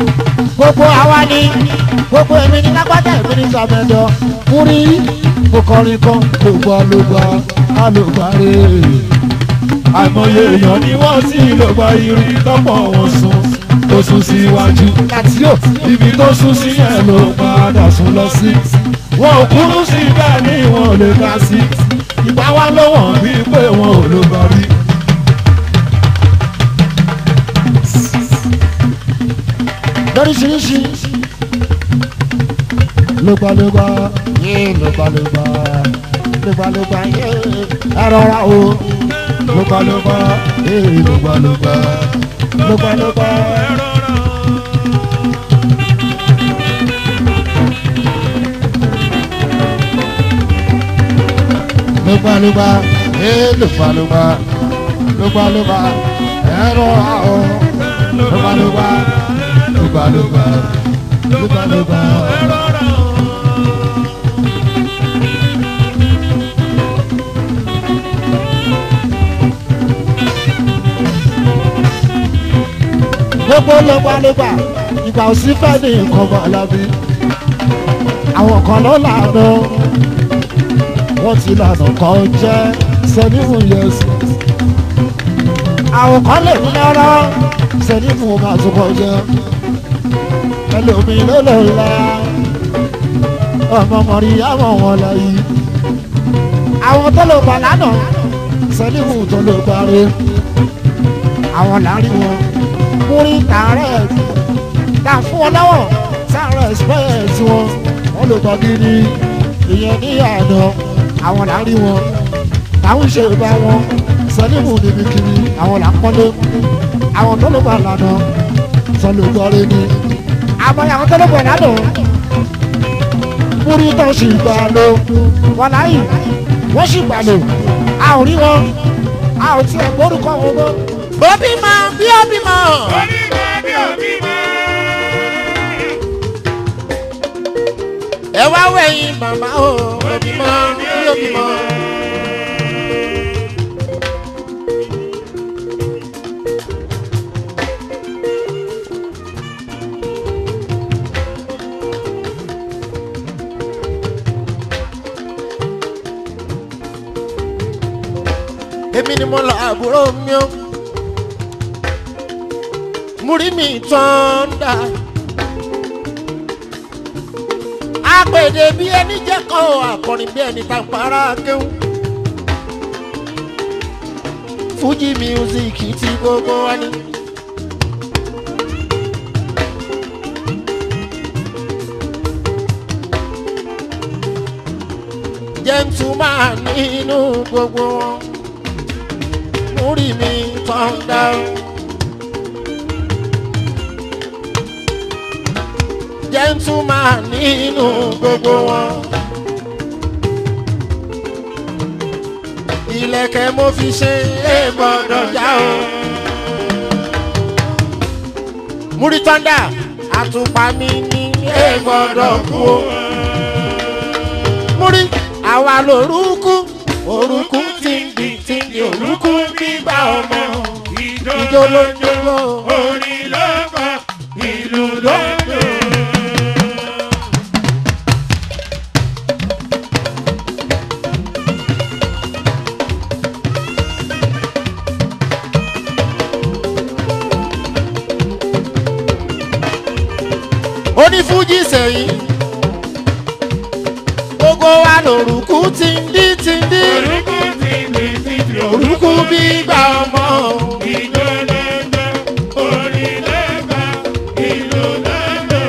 gbogbo àwa ni gbogbo èmi ní lágbájá èmi ní sàmẹ́dọ̀ múrí mo kọrin kan lògbà lògbà alògbàre àìmọye èèyàn ni wọ́n sì ló gba irin tọ́pọ̀ wọn sùn tó sún síwájú láti yóò ibi tó sún sí yẹn ló padà sún lọ sí wọn ò kúrú sí bẹ́ẹ̀ ni wọn ò lè ká sí ìgbà wa ló wọ̀n bí pé wọn ò ló bá rí. lóríṣiríṣi lògbàlògbà yé lògbàlògbà lògbàlògbà yé ẹ rọra o lògbàlògbà yé lògbàlògbà lògbàlògbà. lògbàlògbà yé lògbàlògbà lògbàlògbà ẹ rọra o lògbàlògbà lògbàlògbà lògbàlògbà. gbogbo lọ́gbàlọ́gbà ìgbà òsì fẹ́ ní nǹkan bọ̀ lábí. àwọn kan ló lànà wọ́n ti lànà kan jẹ́ sẹ́nífù yẹsù. àwọn kan lè ní lọ́rọ́ sẹ́nífù máa tún kọ jẹ́. ẹlòmíì ló lò la ọmọ mọ̀rí àmọ̀ wọn lọ yìí. àwọn tó lò gbà lánàá sẹ́nífù tó lò gbàre àwọn láàrin wọn múrí tààrẹ tà fún wọn lọ́wọ́ sáré express wọn wọn lò gbọ́ gidi ìyẹn ní àná àwọn láàrin wọn táwọn ṣe bá wọn sẹ́lẹ̀mù níbi kiri àwọn là ń pọ́nlé àwọn tó ló bá lànà sọlù gbọ́rí ni àmọ́ àwọn tó ló bọ̀ lánà múrí tó sì gbà lò wọn láyì wọ́n sì gbà lò a ò rí wọn a ò tiẹ̀ gbórúkọ wọn mọ́ bó bímọ bí ó bímọ. ẹ wá wẹ̀yìn màmá o ó bímọ bí ó bímọ. èmi ni mo lọ àbúrò mi o múrí mi tán dà. apèdè bí ẹni jẹ́ kọ́ àkọrin bí ẹni tá a para kéwù. fújì music ti gbogbo wa ni. gentleman nínú gbogbo wọn múrí mi tán dà. gentleman nínú gbogbo wọn. ilẹ̀kẹ̀ mo fi ṣe é gbọ́dọ̀ já o. múrítọ́ndà àtùpà mi ní é gbọ́dọ̀ kú o. múrí àwa lòrúkú òrùkú tí ń bì tí ń bì òrùkú gbígbà ọmọ ìjó ló ń jó orin ló kọ ìlú ló ń lò. onífújì sẹ́yìn gbogbo wa lòrùkú tí ń dí tí ń dí orúkú ti bì ti bì òrùkú gbígbà ọmọ ìjó ló ń lò. orin ló kọ ìlú ló ń lò.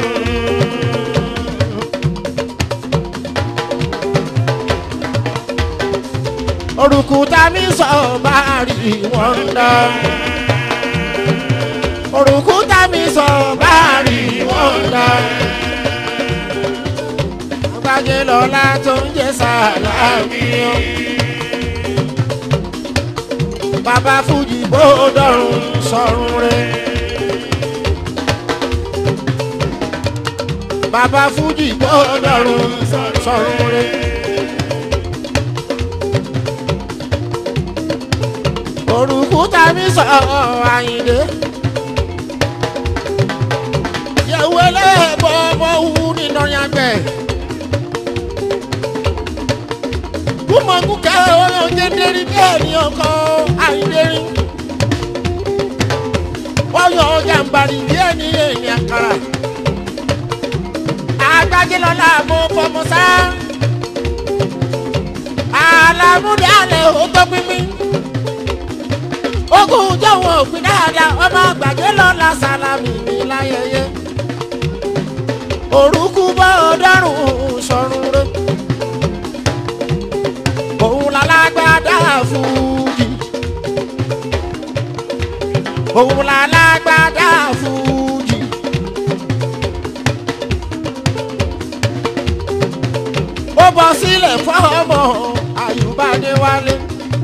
òrùkú tá mi sọ bá rí wọn dá òrùkú tá mi sọ bá rí wọn dá gbàgé lọ́la tó ń jẹ́ sàlámì o bàbá fújì bó dọ̀rùn sọ̀rùn rẹ̀ bàbá fújì bó dọ̀rùn sọ̀rùn rẹ̀. òrùkú tàbí sọ àyìnlé kẹ́ oyún jẹ́ndérí bí ènìyàn kan àìdérí. wọ́n yọ jàǹbàrì bí ẹni ènìyàn kàrà. agbájé lọ́la mo fọmọ sá. àlàmúdé àlẹ́ ò tó pínpín. ogun jọ̀wọ́ òpin dáadáa ọmọ àgbàjé lọ́la sálámì ní láyẹyẹ. orúkú bọ́ ọ̀dọ́rùn-ún sọ̀rùn rẹ̀ òun lálágbádá fújì òun lálágbádá fújì ó bọ́ sílẹ̀ fọ́ọ̀mù àyùbádé wálé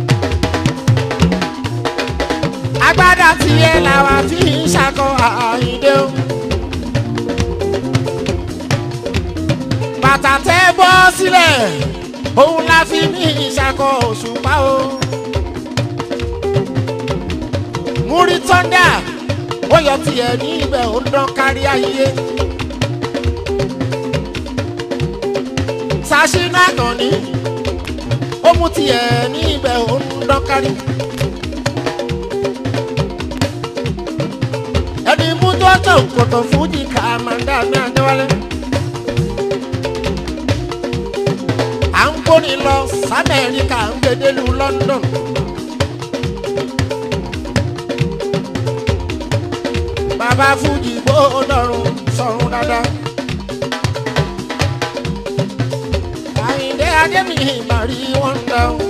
agbádá tiẹ̀ làwa fi ń ṣakọ àyíndé o. bàtà tẹ́ bọ́ sílẹ̀ òun la fi ní ìṣàkọ òṣùpá o. múrí tọ́ndà ó yọ tiẹ̀ ní ibẹ̀ ó dán kárí ayé. sàṣínà kan ní ó mú tiẹ̀ ní ibẹ̀ ó dán kárí. ẹni mú tó tó kòtò fújì ká máa ń dá ní àjẹwálé. à ń gbóni lọ sámẹ́ríkà ń gbedelu london. bàbá fújì gbódọ̀rùn sọ̀rùn dáadáa. àyìndé adémi màrí wọn dá o.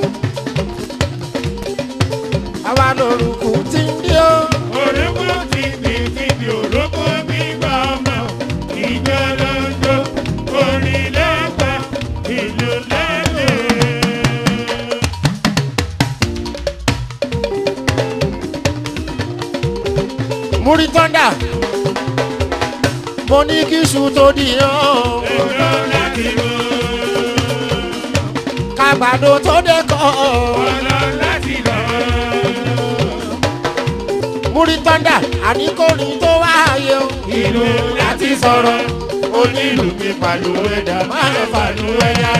àwa lórúkú ti ń dí o. Orógbó ti bì ti bì orógbó gbígbà ọmọ ìjọ lọ́jọ́ orin lẹ́gbà ìlú lẹ́lẹ̀. múrí tọ́ndà mo ní kí iṣu tó di hàn. Èlò láti mọ̀, kágbàdo tó dẹ́kọ̀. ọ̀nà láti lọ. múrí tọ́ndà àníkòrin tó wáyé o. Ìlú láti sọ̀rọ̀, onílù mi pàlú ẹ̀dá máa ń fàlú ẹ̀yà.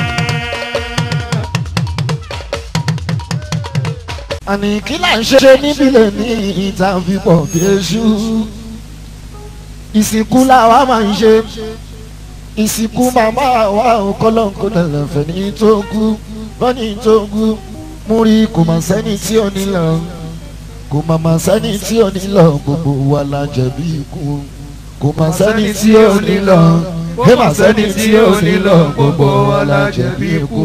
àní kí là ń ṣe níbílẹ̀ ní ìta fipọ̀ bí eṣú ìsìnkú làwa máa ń ṣe ìsìnkú màmá wa ò kọ́lọ́ǹkó lẹ̀lẹ̀fẹ̀ ní tó kú bọ́ni tó kú múrí kò mà sẹ́ni tí ò ní lọ kò mà mà sẹ́ni tí ò ní lọ gbogbo wa la jẹ̀bi ikú kò mà sẹ́ni tí ò ní lọ kò mà sẹ́ni tí ò ní lọ gbogbo wa la jẹ̀bi ikú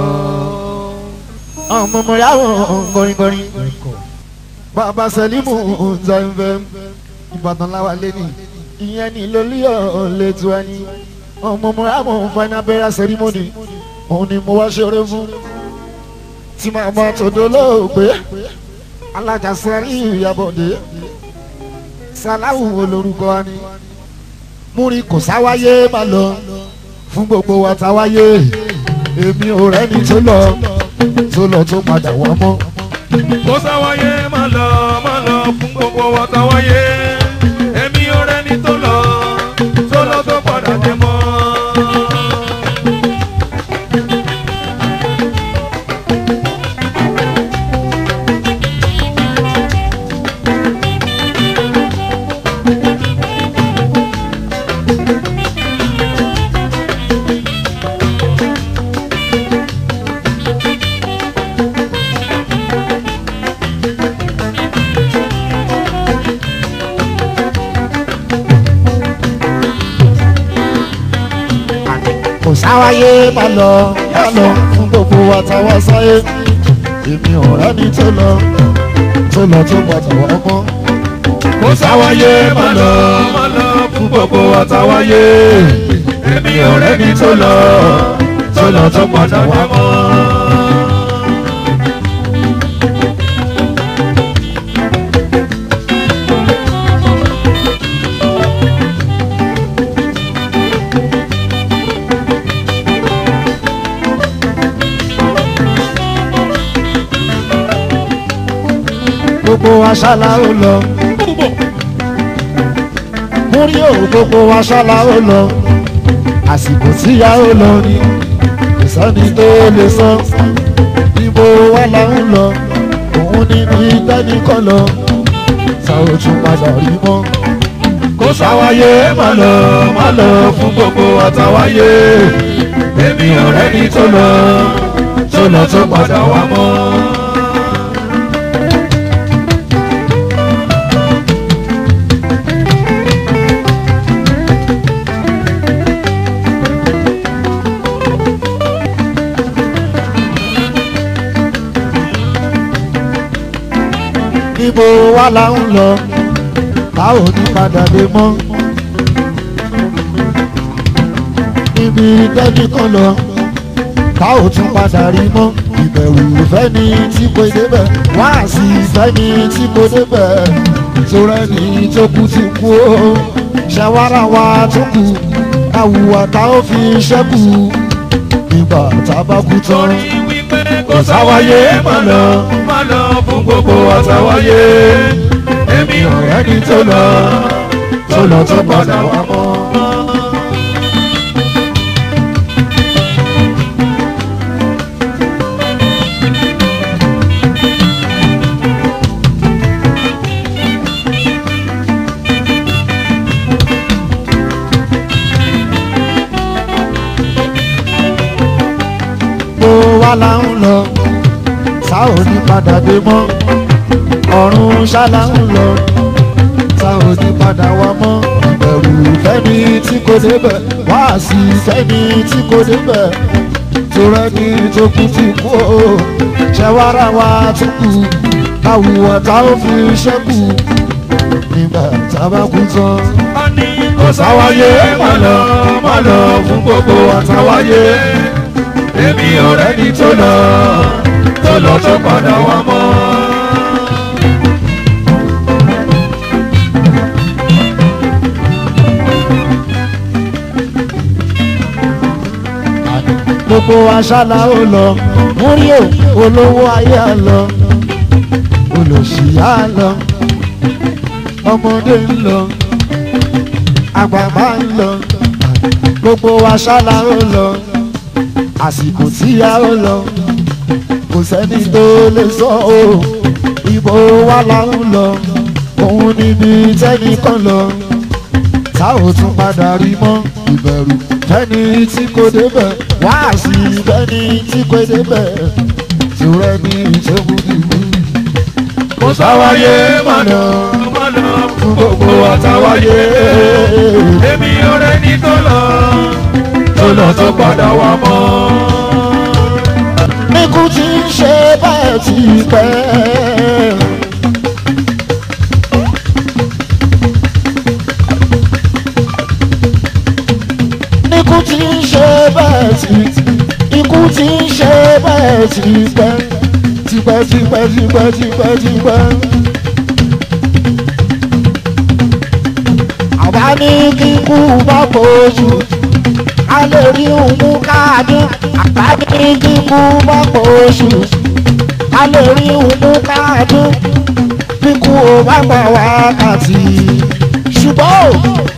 ọmọ mọ̀rẹ́ àwọn gọ̀rìngọ̀rìn bàbá sẹ́límù ǹzẹ̀ǹfẹ̀ ìbàdàn láwa lẹ́nì ìyẹn ní lórí ọ̀lẹ́tù ẹni ọmọ mọ̀rẹ́ àwọn final burial ceremony òun ni mo wá ṣeré fún tí màmá tòdó lóògbé alájà sẹ́rí ìyàbọ̀dé sàláwù olórúkọ wa ni múri kò sáwáyé má lọ fún gbogbo wa táwáyé èmi ò rẹ́ni tó lọ tó lọ tó padà wá mọ́. Kó sáwáyé má lọ má lọ fún gbogbo wa táwáyé. Èmi ò rẹ́ni tó lọ tó lọ tó padà dé mọ́. kò sáwáyé má lọ má lọ fún gbogbo wa táwa sáyé èmi ò rẹ́ni tó lọ tó lọ tó padà wá mọ́. Kó sáwáyé má lọ má lọ fún gbogbo wa táwáyé. Èmi ò rẹ́ni tó lọ tó lọ tó padà wá mọ́. gbogbo wa ṣálá ó lọ múrí ò gbogbo wa ṣálá ó lọ àsìkò tíya ó lọ ni kò sẹ́ni tó lè sọ ibo wa la ń lọ òun ní ní tẹ́nìkan lọ ta ò tún padà rí mọ́. kò sáwáyé má lọ má lọ fún gbogbo àtàwáyé èmi ọ̀rẹ́ ni tó lọ tó lọ tó padà wá mọ́. ibo wa la ń lọ ta ò ní padà dé mọ́. níbi tẹ́nìkan lọ ta ò tún padà rí mọ́. ìbẹ̀rù ìfẹ́ ni tí kò débẹ̀ wá sí ìfẹ́ ni tí kò débẹ̀ torí ẹni tó kú ti kú ó ṣàwárà wa tó kù àwùwà tá ó fi ṣẹ́kù nígbà tá a bá kú tán. torí wípé kò sáwáyé má lọ má lọ fún gbogbo àtàwáyé èmi ọ̀rẹ́ ni tó lọ tó lọ tó padà wá mọ́. gbogbo wa la ń lọ tá ò ní padà dé mọ́ ọ̀run ṣálá ń lọ tá ò ní padà wá mọ́ ìbẹ̀rù fẹ́ni tí kò débẹ̀ wá sí fẹ́ni tí kò débẹ̀ torí ẹni tó kú ti kú o ṣẹwàrà wa tó kù káwùwọ̀ tá ò fi ṣẹ́kù nígbà tá a bá kú tán. a ní kò sáwáyé má lọ má lọ fún gbogbo àtàwáyé èmi ọ̀rẹ́ ni tó lọ tó lọ tó padà wá mọ́. gbogbo aṣálá ó lọ múrí ò olówó ayé á lọ olòṣìyá á lọ ọmọdé ń lọ àgbàgbà ń lọ gbogbo aṣálá ó lọ àsìkò tí a ó lọ kò sẹ́ni tó lè sọ o ibo wa la ń lọ òun níbi tẹ́nìkan lọ tá ò tún padà rí mọ́ ìbẹ̀rù fẹ́ni tí kò débẹ̀ wá sí fẹ́ni tí kò débẹ̀ tìrẹ ní ìṣẹ́gun dìbò. kò sáwáyé má lọ má lọ fún gbogbo àtàwáyé èmi ọ̀rẹ́ ni tó lọ tó lọ tó padà wá mọ́. ikú tí ń ṣe bẹ́ẹ̀ ti pẹ́. ikú tí ń ṣe bẹ́ẹ̀ ti ikú tí ń ṣe bẹ́ẹ̀ ti pẹ́ tipẹ́ tipẹ́ tipẹ́ tipẹ́ tipẹ́. àwa ní kíkú bá bójú a lè rí òun káàdùn àbá ní kíkú bá bójú a lè rí òun káàdùn kíkú ò bá gbà wákàtí ṣùgbọ́n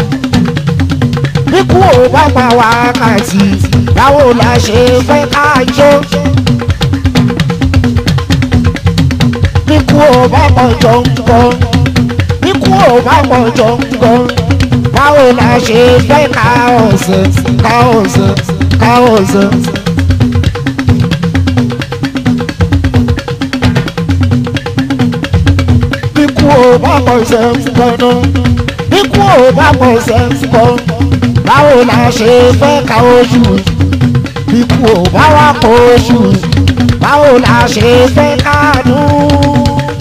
kíkú ò bá gbà wákàtí báwo la ṣe fẹ́ ká jó. kíkú ò bá pọ̀ jọ̀ǹgọ̀ kíkú ò bá pọ̀ jọ̀ǹgọ̀ báwo la ṣe fẹ́ ká ọ̀sẹ̀ ká ọ̀sẹ̀ ká ọ̀sẹ̀. kíkú ò bá pọ̀ ṣẹ̀ ń gbọ́nà kíkú ò bá pọ̀ ṣẹ̀ ń gbọ́ báwo la ṣe fẹ́ ká oṣù kíkú ò bá wà pọ̀ oṣù báwo la ṣe fẹ́ ká dùn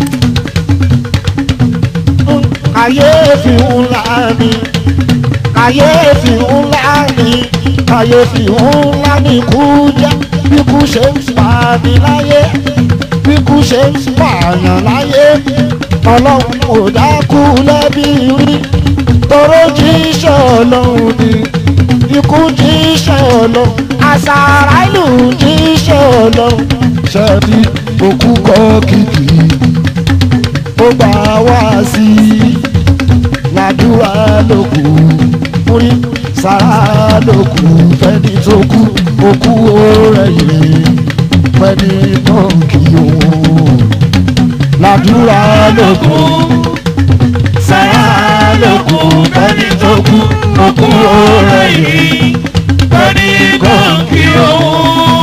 kàyéfì ńlá ni kàyéfì ńlá ni kàyéfì ńlá ni kú jẹ́ bí kú ṣe ń pààyàn láyé bí kú ṣe ń pààyàn láyé ọlọ́run ò dákú lẹ́bí rí toró jíṣẹ́ ọlọ́run ni ikú jíṣẹ́ ọlọ́run àṣàrà ìlú jíṣẹ́ ọlọ́run ṣẹ́ni òkú kọ́ kìkì ó gbà wá sí i ládùúrà lókù múrí sára lókù fẹ́ni tó kú òkú rẹ̀ yìí pẹ́ni kan kì í òun làdúrà lókun sára lókun bẹ́ni tó kú òkú ọ̀rẹ́ yìí bẹ́ni kan kí òun.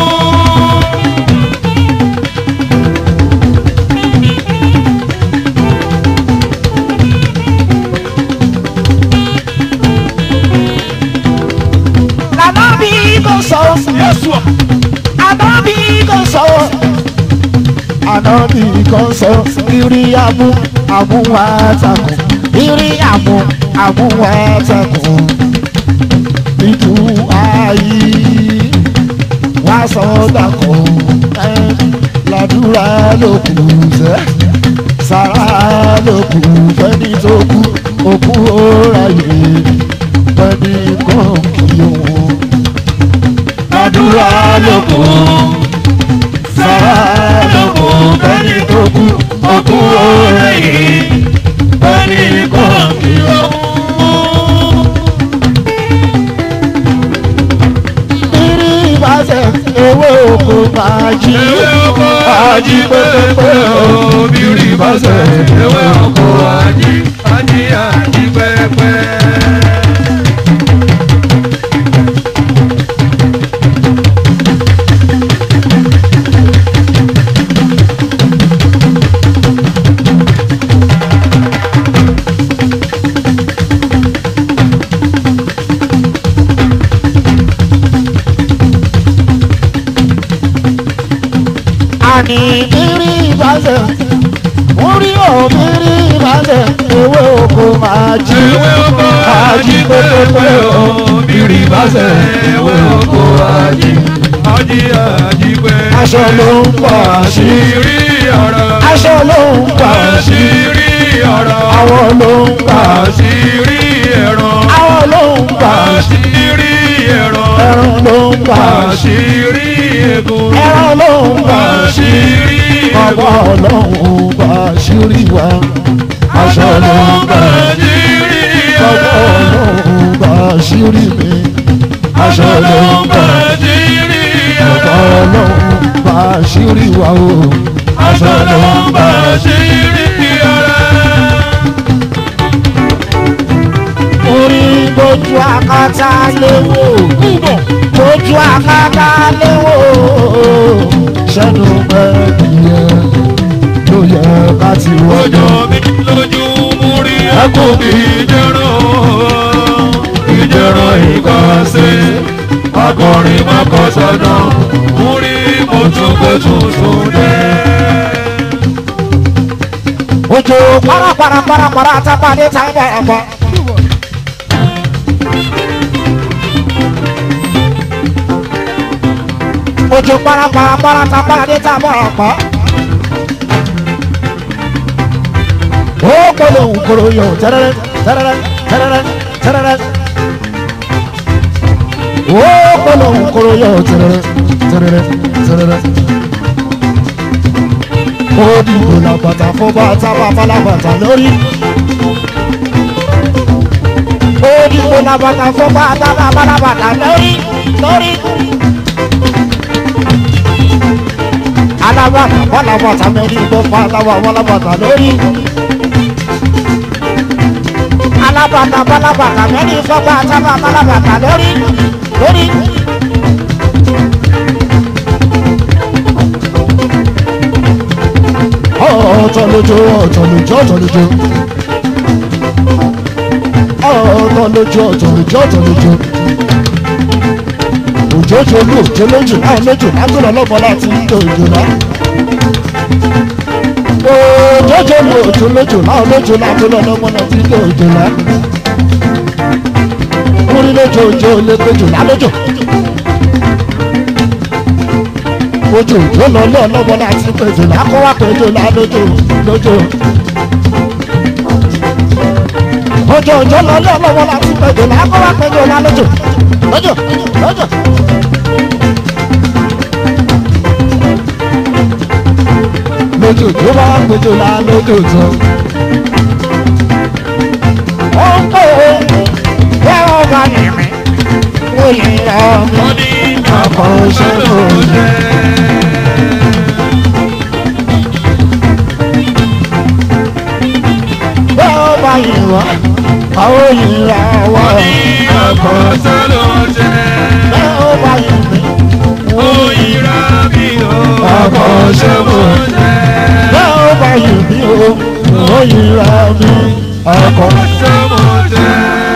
lànà bí kò sọ Yẹ́sù ọ̀. àná bí kò sọ àná bí kò sọ ìrì àmú àmúwá takùn ìrì àmú àmúwá takùn ìtú ayé wá sọ dàkùn ẹ làdúrà lókù sẹ sàrà lókù fẹni tó kú òkú òráyè fẹni kan kì í wọn Àdúrà lókun sára lókun bẹ́ni tó kú òkú ọ̀rẹ́ yìí bẹ́ni kan kí òun. Bírí ìbáṣẹ ewé oko máa jí. Ewé oko ají pépépé o, bírí ìbáṣẹ ewé oko ají, ají ají pépé. Àní bírí ìbáṣẹ orí ò bírí ìbáṣẹ ewé oko máa jí. Ewé oko ají pépépé o, bírí ìbáṣẹ ewé oko ají, ají ají pépé. Aṣọ ló ń pọ̀ sí. Àṣírí ọ̀rọ̀. Aṣọ ló ń pọ̀ sí. Àṣírí ọ̀rọ̀. Àwọn ló ń pọ̀ sí. Àṣírí ẹ̀rọ. Àwọn ló ń pọ̀ sí. Àṣírí ẹ̀rọ. Ẹran ló ń pọ̀ sí. Àṣírí egun. Ẹran ló ń pọ̀ sí. Àṣírí Ọba egun. ọlọ́run bá ṣírí wa. Aṣọ ló ń pọ̀ sí. Àṣírí Ọba ẹ̀rọ. ọlọ́run bá ṣírí mi. Aṣọ ló ń pọ̀ sí. Àṣírí Ọba ẹ̀rọ. ọlọ́run bá ṣírí wa o. Aṣọ ló ń bá àṣírí ẹ̀rọ. Orí bójú akátá léwò. Bójú akátá léwò. Ṣẹ́nu mẹ́bìyẹ ló yẹ ká ti Ojo wọ́jọ́. mi lójú mú rí ẹkún kì í jẹ́rán ìjẹ́rán ìkọ́sí akọrin mọ́kọ́ sọ́nà mú rí mọ́túnkọ́ tuntun dé. Ojo parapara parapara tápàdé tábà àpá. Ojo parapara para tápàdé tábà àpá. Ó kọ́lé òǹkoro yọ tẹ́rẹ́rẹ́ tẹ́rẹ́rẹ́ tẹ́rẹ́rẹ́ tẹ́rẹ́rẹ́. Ó kọ́lé òǹkoro yọ tẹ́rẹ́rẹ́ tẹ́rẹ́rẹ́ tẹ́rẹ́rẹ́ ó dìbò làbàtà fún bàtà bàbá làbàtà lórí. ó dìbò làbàtà fún bàtà bàbá làbàtà lórí lórí. alábàtà wọn làbàtà mẹ́rin gbọ́ fún alábà wọn làbàtà lórí. alábàtà balabàtà mẹ́rin fún bàtà bàbá làbàtà lórí lórí. ọ̀tọ̀ lójó ọ̀tọ̀ lójó ọ̀tọ̀ lójó ọ̀tọ̀ lójó ọ̀tọ̀ lójó ọ̀tọ̀ lójó òjòjò olú òjò lójò náà lójò lágbèrè ọlọ́mọ láti ń lo òjò náà òjòjò olú òjò lójò náà lójò lágbèrè ọlọ́mọ láti ń lo òjò náà orí lójó òjò lẹ́gbẹ̀jò náà lójò ojú òjò lọ lọ lọ́wọ́ láti pèsè lákọ́wá pèjò lálójó lójó. ojú òjò lọ lọ lọ́wọ́ láti pèjò lákọ́wá pèjò lálójó lójó lójó. lójó tó bá pèjò lálójó tán. ó ń pè é bẹ́ẹ̀ ọba nìmi wọ́n yìí lọ́ọ́ mi. wọ́n ní Àkọ́ṣẹ́ ló ń jẹ́. ọkọ̀ tó ló jẹ́. bẹ́ẹ̀ ó bá yìí mi. Oyinra mi o, ọkọ̀ ṣe mo jẹ́. bẹ́ẹ̀ ó bá yìí mi o òyìn ra mi ọkọ̀. Ṣé mo jẹ́?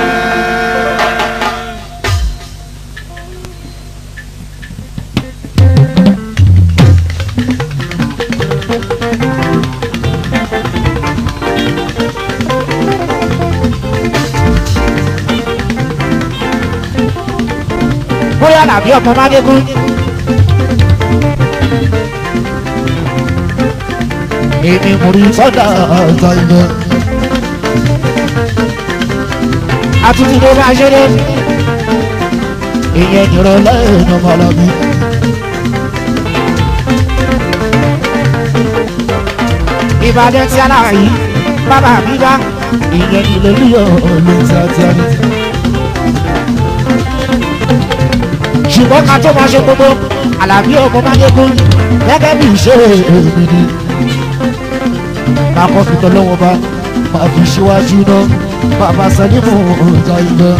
bóyá làbí ọmọ mágégún. èmi mò rí sọ́dà ọ̀tọ̀ ìbọn. àtúntì ló bá ṣeré. ìyẹn nìrọ̀lẹ́ èèyàn mọ̀lọ́bí. ìbàdàn tí alára yìí bàbá mi bá ìyẹn nílò líyọ̀ ọ̀lẹ́ tí a ti a ní. ṣùgbọ́n ká tó máa ṣe gbogbo àlàbí ọmọ máyégún gẹ́gẹ́ bí ìṣe èmi ni. máa kọ́ fi tọ́lọ́wọ́ bá máa fi ṣíwájú náà bàbá sẹ́límù ọ̀tá ibẹ̀.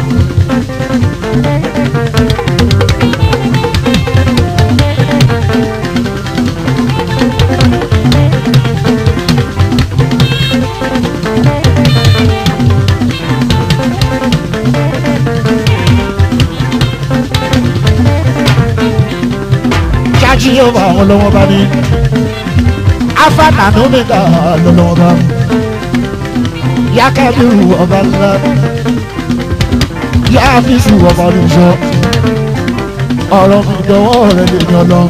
jájí yóò bá àwọn lọ́wọ́ bá ní. afáànà ló ní ká lọ́wọ́ bá. yákẹ́bí ọba ńlá. yáfíìsì ọba lùsọ. ọ̀rọ̀ mi dọwọ́ rẹ̀ lè yan lọ.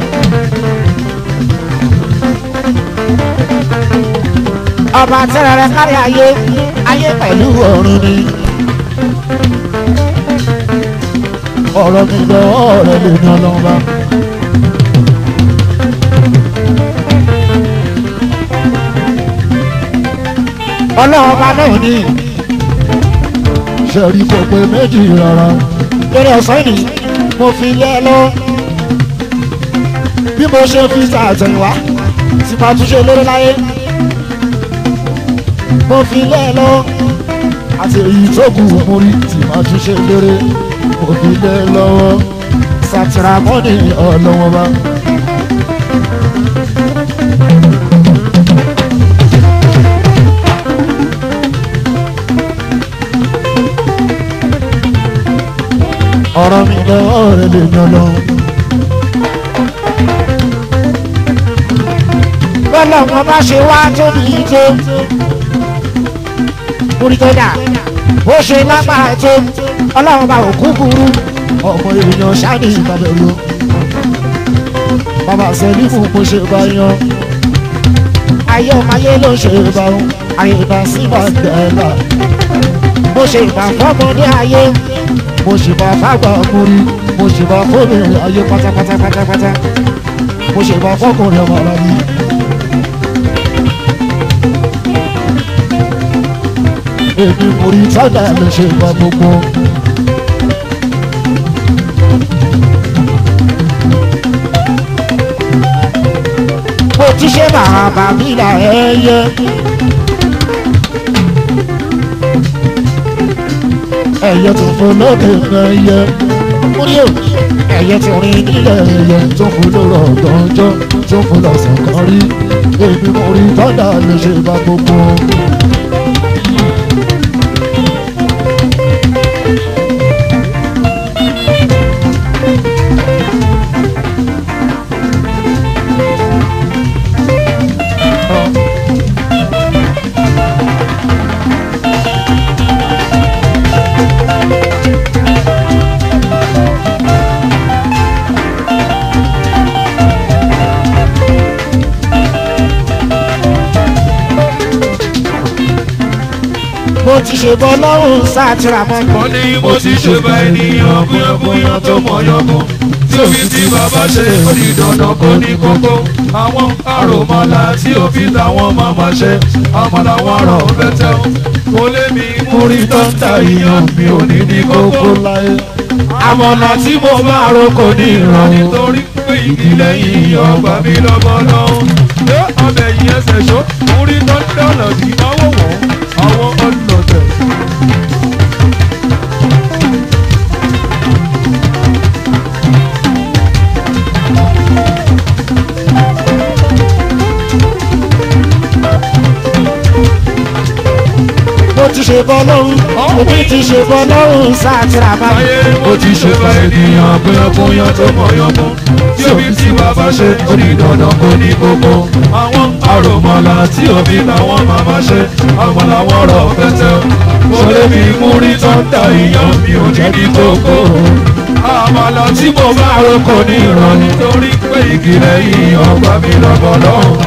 ọba tẹ́rẹ̀rẹ̀ kárí ayé ayé pẹ̀lú ọ̀run ni. ọ̀rọ̀ mi dọwọ́ rẹ̀ lè yan lọ bá. ọlọ́ọ̀ba náà ní ṣẹ̀rí kò pé méjì rárá lórí ọ̀sán yìí mo fi lé ẹ lọ bí mo ṣe fi ṣàtẹ̀yìnwá tí máa tún ṣe lórí láyé mo fi lé ẹ lọ àti èyí tó kù mo rí tí máa tún ṣe lórí mo fi lé ẹ lọ́wọ́ sàtìrámọ́nì ọlọ́wọ́ bá. ọ̀rọ̀ mi lọ́wọ́ rẹ̀ lè yan lọ. bọ́lá ọmọ bá ṣe wá tóbi tó orí tó dà bó ṣe lágbára tó ọlọ́run bá òkú burú ọmọ èèyàn ṣáàdì ìbàbẹ̀rù bàbá sẹ́lífù mo ṣe bá yan ayé ọmọ ayé ló ṣe bá wọn ayé ìbá sí ìbàgbẹ́lá mo ṣe ìbà fọ́mọdé ayé mo sì bá fágbà múri mo sì bá fóbìnrin ayé pátápátá pátápátá mo sì bá fọkùnrin ọmọ ara mi. èmi mo rí sádà lè ṣe ìgbà gbogbo. mo ti ṣe bàbá mi là ẹyẹ. ẹyẹ tó fún lókè ẹyẹ múrí o ẹyẹ tó rìn nílẹ̀ ẹyẹ tó fún lórọ̀ ọ̀gànjọ́ tó fún lọ́sàn kan rí èmi mo rí tọ́dà lè ṣe bá gbogbo. mo ti ṣe bọ́ lọ́rùn sátìrà mọ́. wọ́n ní mo ti ṣe bá ènìyàn búyànbúyàn tó mọ̀ yọ̀bọ̀ tí òfin tí bàbá ṣe ó di dandan kó ní kókó àwọn àròmọlá tí òfin táwọn máma ṣe àmọ́ làwọn ọ̀rọ̀ bẹ́tẹ̀ ó kó lé mi mú rí tọ́ńtà ìyàn mi ò ní ní kókó láyé. àmọ̀nà tí mo máa ro kò ní ìràn nítorí pé ìdílé yìí ọgbà mi lọ́gbọ́n lọ́wọ́ ṣé ọbẹ̀ yìí ẹsẹ̀ ṣó mú rí tọ́ńtà ọ̀nà tí náwó wọ̀ àwọn ọ̀nà tẹ̀. ṣe bọ́ lọ́rùn èmi ti ṣe bọ́ lọ́rùn sátìrà báyìí. ayé mo ti ṣe bá ènìyàn bóyánbóyán tó mọ̀yánmú tí òbí tí bàbá ṣe ó ní dandan kó ní kókó àwọn àròmọ̀là tí òbí làwọn màmá ṣe àwọn làwọn rọ̀ pẹ́tẹ́ wọlé mi mú rí tọ́ńtà ìyàn mi ò ní ní kókó àmàlà tí mo bá ro kò ní ìrọ̀ nítorí pé igi lẹ́yìn ọgbà mi lọ́gbọ̀n lọ́hùn.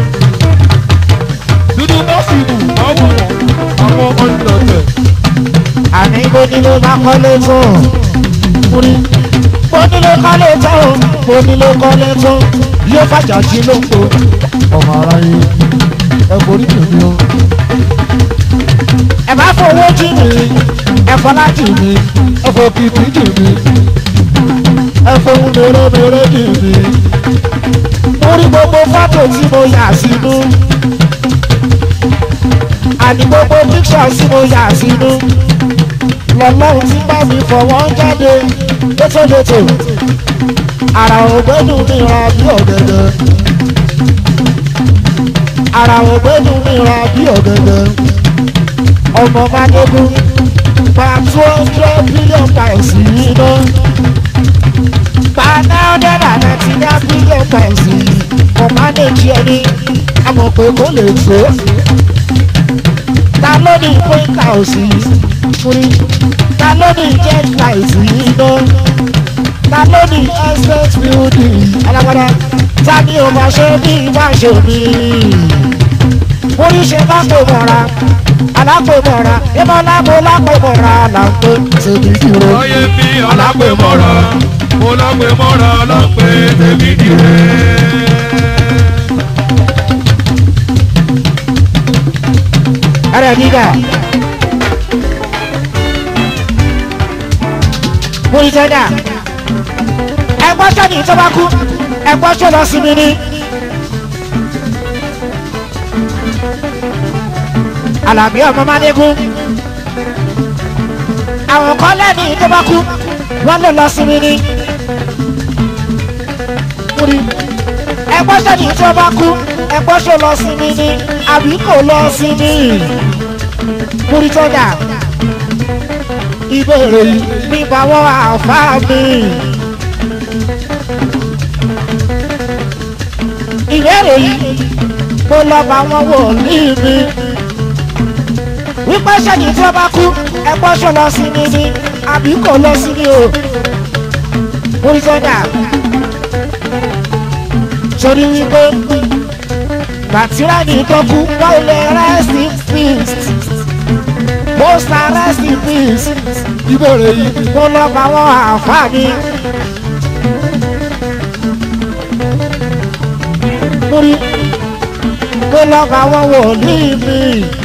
dúdú bá sì wù àwọn àwọn ọ̀nà àní bó nílé bá kọ́lé tó múrí bó nílé kọ́lé tó bó nílé kọ́lé tó yóò fàjà jí ló ń po ọmọ aráyé ẹ borí tèmi o. ẹ bá fowó jí mi ẹ fọlá jì mí ẹ fò kìkì jì mí ẹ fohùn mèremère jì mí múrí gbogbo fọ́tò tí mo yà sínú àní gbogbo píksọ̀ tí mo yà sínú lọ́lọ́run ti bá mi fọwọ́ jáde létòlétò ara ògbẹ́nu mi ra bí ọ̀gẹ̀dẹ̀ ara ògbẹ́nu mi ra bí ọ̀gẹ̀dẹ̀ ọmọ madogun gba two hundred billion pounds yìí ná gba nine hundred and ninety nine billion pounds yìí kò manage ẹni àmọ̀ pé kò lè tó ta ló ní point house yìí fúri ta ló ní jet light yìí ná ta ló ní estate building alágbádá ta ni o máa ṣe bí bá ṣe mí oríṣi lápò mọ́ra alápò mọ́ra ìmọ̀ lápò lápò mọ́ra là ń pè tèmi dúró. Ọyẹ mi ọlápẹ̀mọ́ra, mo lápẹ̀mọ́ra lápẹ̀ tèmi dìre. ẹrẹ gíga múri tẹ́dà ẹgbọ́n sẹ́ni tó bá kú ẹgbọ́n sọ lọ sí mi ní. Àlàbí ọmọ Mádégún àwọn kan lẹ́ni tó bá kú wọ́n lè lọ sí mi ní. múri ẹgbọ́n sẹ́ni tó bá kú ẹgbọ́n sọ lọ sí mi ní àbí kò lọ sí mi. múri tẹ́dà ìbéèrè yìí nípa wọ́n àfáà mi. ìbéèrè yìí mo lọ bá wọn wò ní mi. wípé sẹ́yìn tí wọ́n bá kú ẹgbọ́n ṣó lọ sí mi ni àbí kò lọ sí mi o. múri tẹ́dà torí wípé bàtírà ní tó kú wọ́n lè rest in peace most rest in peace ìbéèrè yìí mo lọ bá wọn àǹfààní. múri mo lọ bá wọn wòlíì mi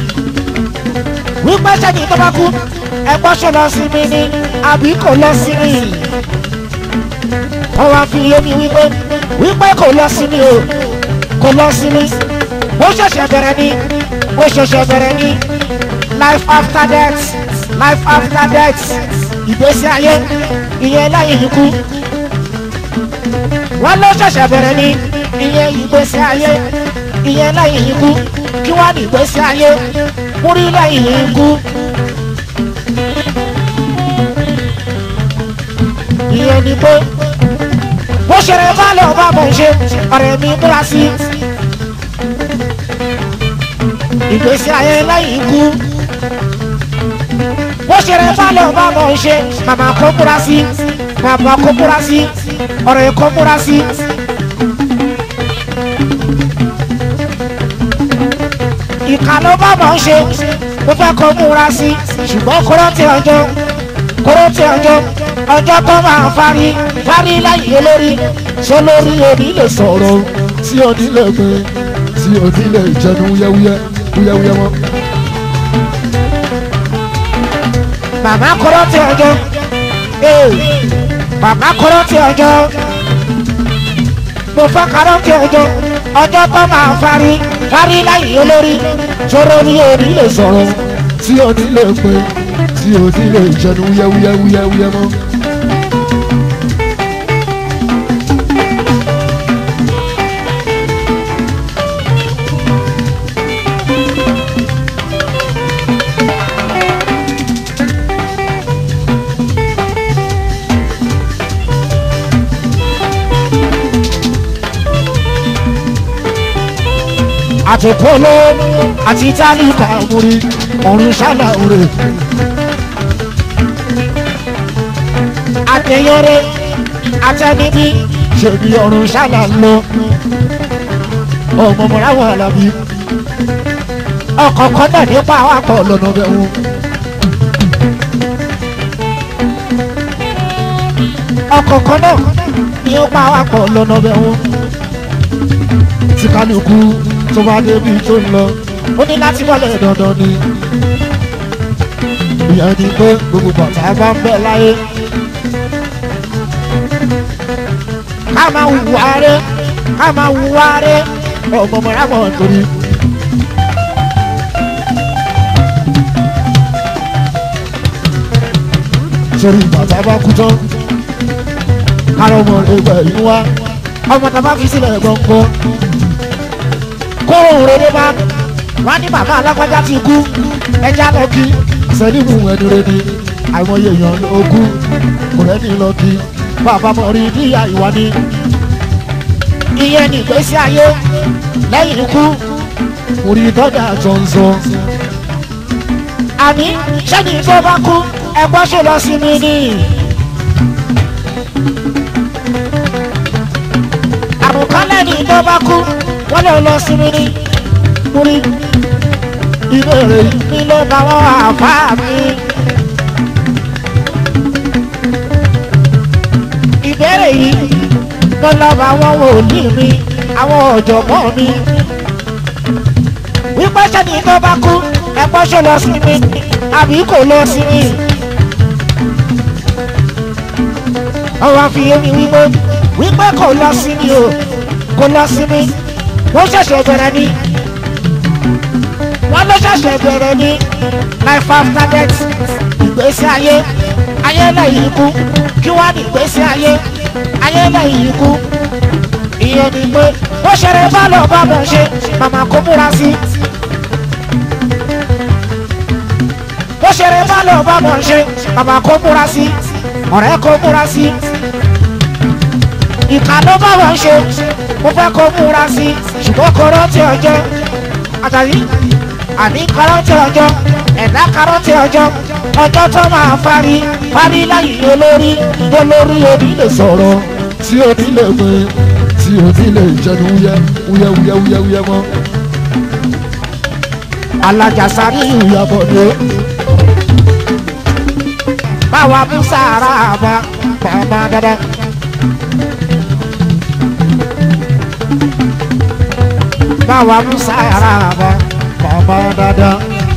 wípé sẹ́yìn tó bá kú ẹgbọ́n ṣó lọ sí mi ni àbí kò lọ sí mi wọ́n wá fi yé mi wípé wípé kò lọ sí mi o kò lọ sí mi ó ṣẹ̀ṣẹ̀ bẹ̀rẹ̀ ni ó ṣẹ̀ṣẹ̀ bẹ̀rẹ̀ ni life after death life after death ìgbésí ayé ìyẹn lẹ́yìn ikú wọ́n ló ṣẹ̀ṣẹ̀ bẹ̀rẹ̀ ni ìyẹn ìgbésí ayé ìyẹn lẹ́yìn ikú kí wọ́n ní ìgbésí ayé múrí lẹ́yìn ikú. ìyẹn ni pé bó ṣeré bá lọ bá bọ̀ ṣe ọ̀rẹ́ mi múra sí ìgbésí ayé lẹ́yìn ikú bó ṣeré bá lọ bá bọ̀ ṣe màmá kó múra sí bàbá kó múra sí ọ̀rẹ́ kó múra sí. ìkà ló bá bọ̀ ṣe mo fẹ́ kó múra sí ṣùgbọ́n kóró tí ọjọ́ kóró tí ọjọ́ ọjọ́ tó máa fárí fárí lẹ́yìn olórí ṣé lórí òní lè sọ̀rọ̀ tí òní lè gbé tí òní lè jẹnu wúyẹ́wúyẹ́ wúyẹ́wúyẹ́ mọ́. bàbá kọ́rọ́ tí ọjọ́ ee bàbá kọ́rọ́ tí ọjọ́ mo fẹ́ kọ́rọ́ tí ọjọ́ ọjọ́ tó máa fárí fárí lẹ́yìn olórí ṣé lórí òní lè sọ̀rọ̀ tí òní lè gbé tí òní lè jẹnu wúyẹ́wúyẹ́ wúyẹ́wúyẹ́ mọ́. àtòkóló àti tálíkà múri ọ̀run ṣálà òrè. àtẹ̀yọ́rẹ́ àtẹnibí ṣèbí ọ̀run ṣálà lọ. ọmọ mọ̀ra wà lábí. ọkọ̀ kan náà nípa àwàpọ̀ lọ́nà bẹ̀rù. ọkọ̀ kan náà ní ó pa àwàpọ̀ lọ́nà bẹ̀rù. tí kálukú tó bá débi tó ń lọ ó ní láti wọlé dandan ni. ìyẹn ni pé gbogbo bàtà bá ń bẹ láyé. ká máa wùwá rẹ ká máa wùwá rẹ ọmọ mọ̀ra mọ̀ nítorí. sórí bàtà bá kú tán kárọ̀ ọmọ rẹ gbẹ̀yìn wá ọmọ tá a bá fi sílẹ̀ gbọ̀ngbọ̀n kóhùn rere bá wá ní bàbá alágbájá ti kú ẹja lọ kí sẹ́límù ẹni rere àìmọye èèyàn ló kú kò rẹ́ni lọ kí bàbá mọ̀ rí níyà ìwà ni. ìyẹn ní ìgbésí ayé lẹ́yìn ikú orí dọ́dà jọ̀ǹzọ̀. àní sẹ́ni tó bá kú ẹgbọ́n ṣe lọ sí mi ní. àrùn kan lẹ́ni tó bá kú wọ́n lè lọ sí mi ní. múrí ìbéèrè mi ló bá wọn àfá mi. ìbéèrè yìí ló lọ bá wọn wòlíì mi àwọn ọ̀jọ̀gbọ́n mi. wípé sẹ́ni tó bá kú ẹgbọ́n ṣe lọ sí mi àbí kò lọ sí mi. ọwọ́ fi yé mi wípé wípé kò lọ sí mi o kò lọ sí mi wọ́n ṣẹ̀ṣẹ̀ bẹ̀rẹ̀ ni wọ́n ló ṣẹ̀ṣẹ̀ bẹ̀rẹ̀ ni life after death ìgbésí ayé ayé lẹ́yìn ikú kí wá ní ìgbésí ayé ayé lẹ́yìn ikú ìyẹn ni pé bó ṣeré bá lọ bá bọ̀ ṣe màmá kó múra sí. bó ṣeré bá lọ bá bọ̀ ṣe màmá kó múra sí ọ̀rẹ́ kó múra sí. ìkà ló bá wọn ṣe mo fẹ́ kó múra sí ṣùgbọ́n kó rántí ọjọ́ àtàrí àní kárọ́tì ọjọ́ ẹ̀dá kárọ́tì ọjọ́ ọjọ́ tó máa parí parí láyé olórí olórí òní lè sọ̀rọ̀ tí o ní lè pè tí o ní lè jẹnu wúyẹ wúyẹ wúyẹ wúyẹ wúyẹ mọ. alájàsáré ìyàbọ̀dé báwa mú sàárà bá bàbá dáadáa. báwa mú sàárà bá bàbá dáadáa.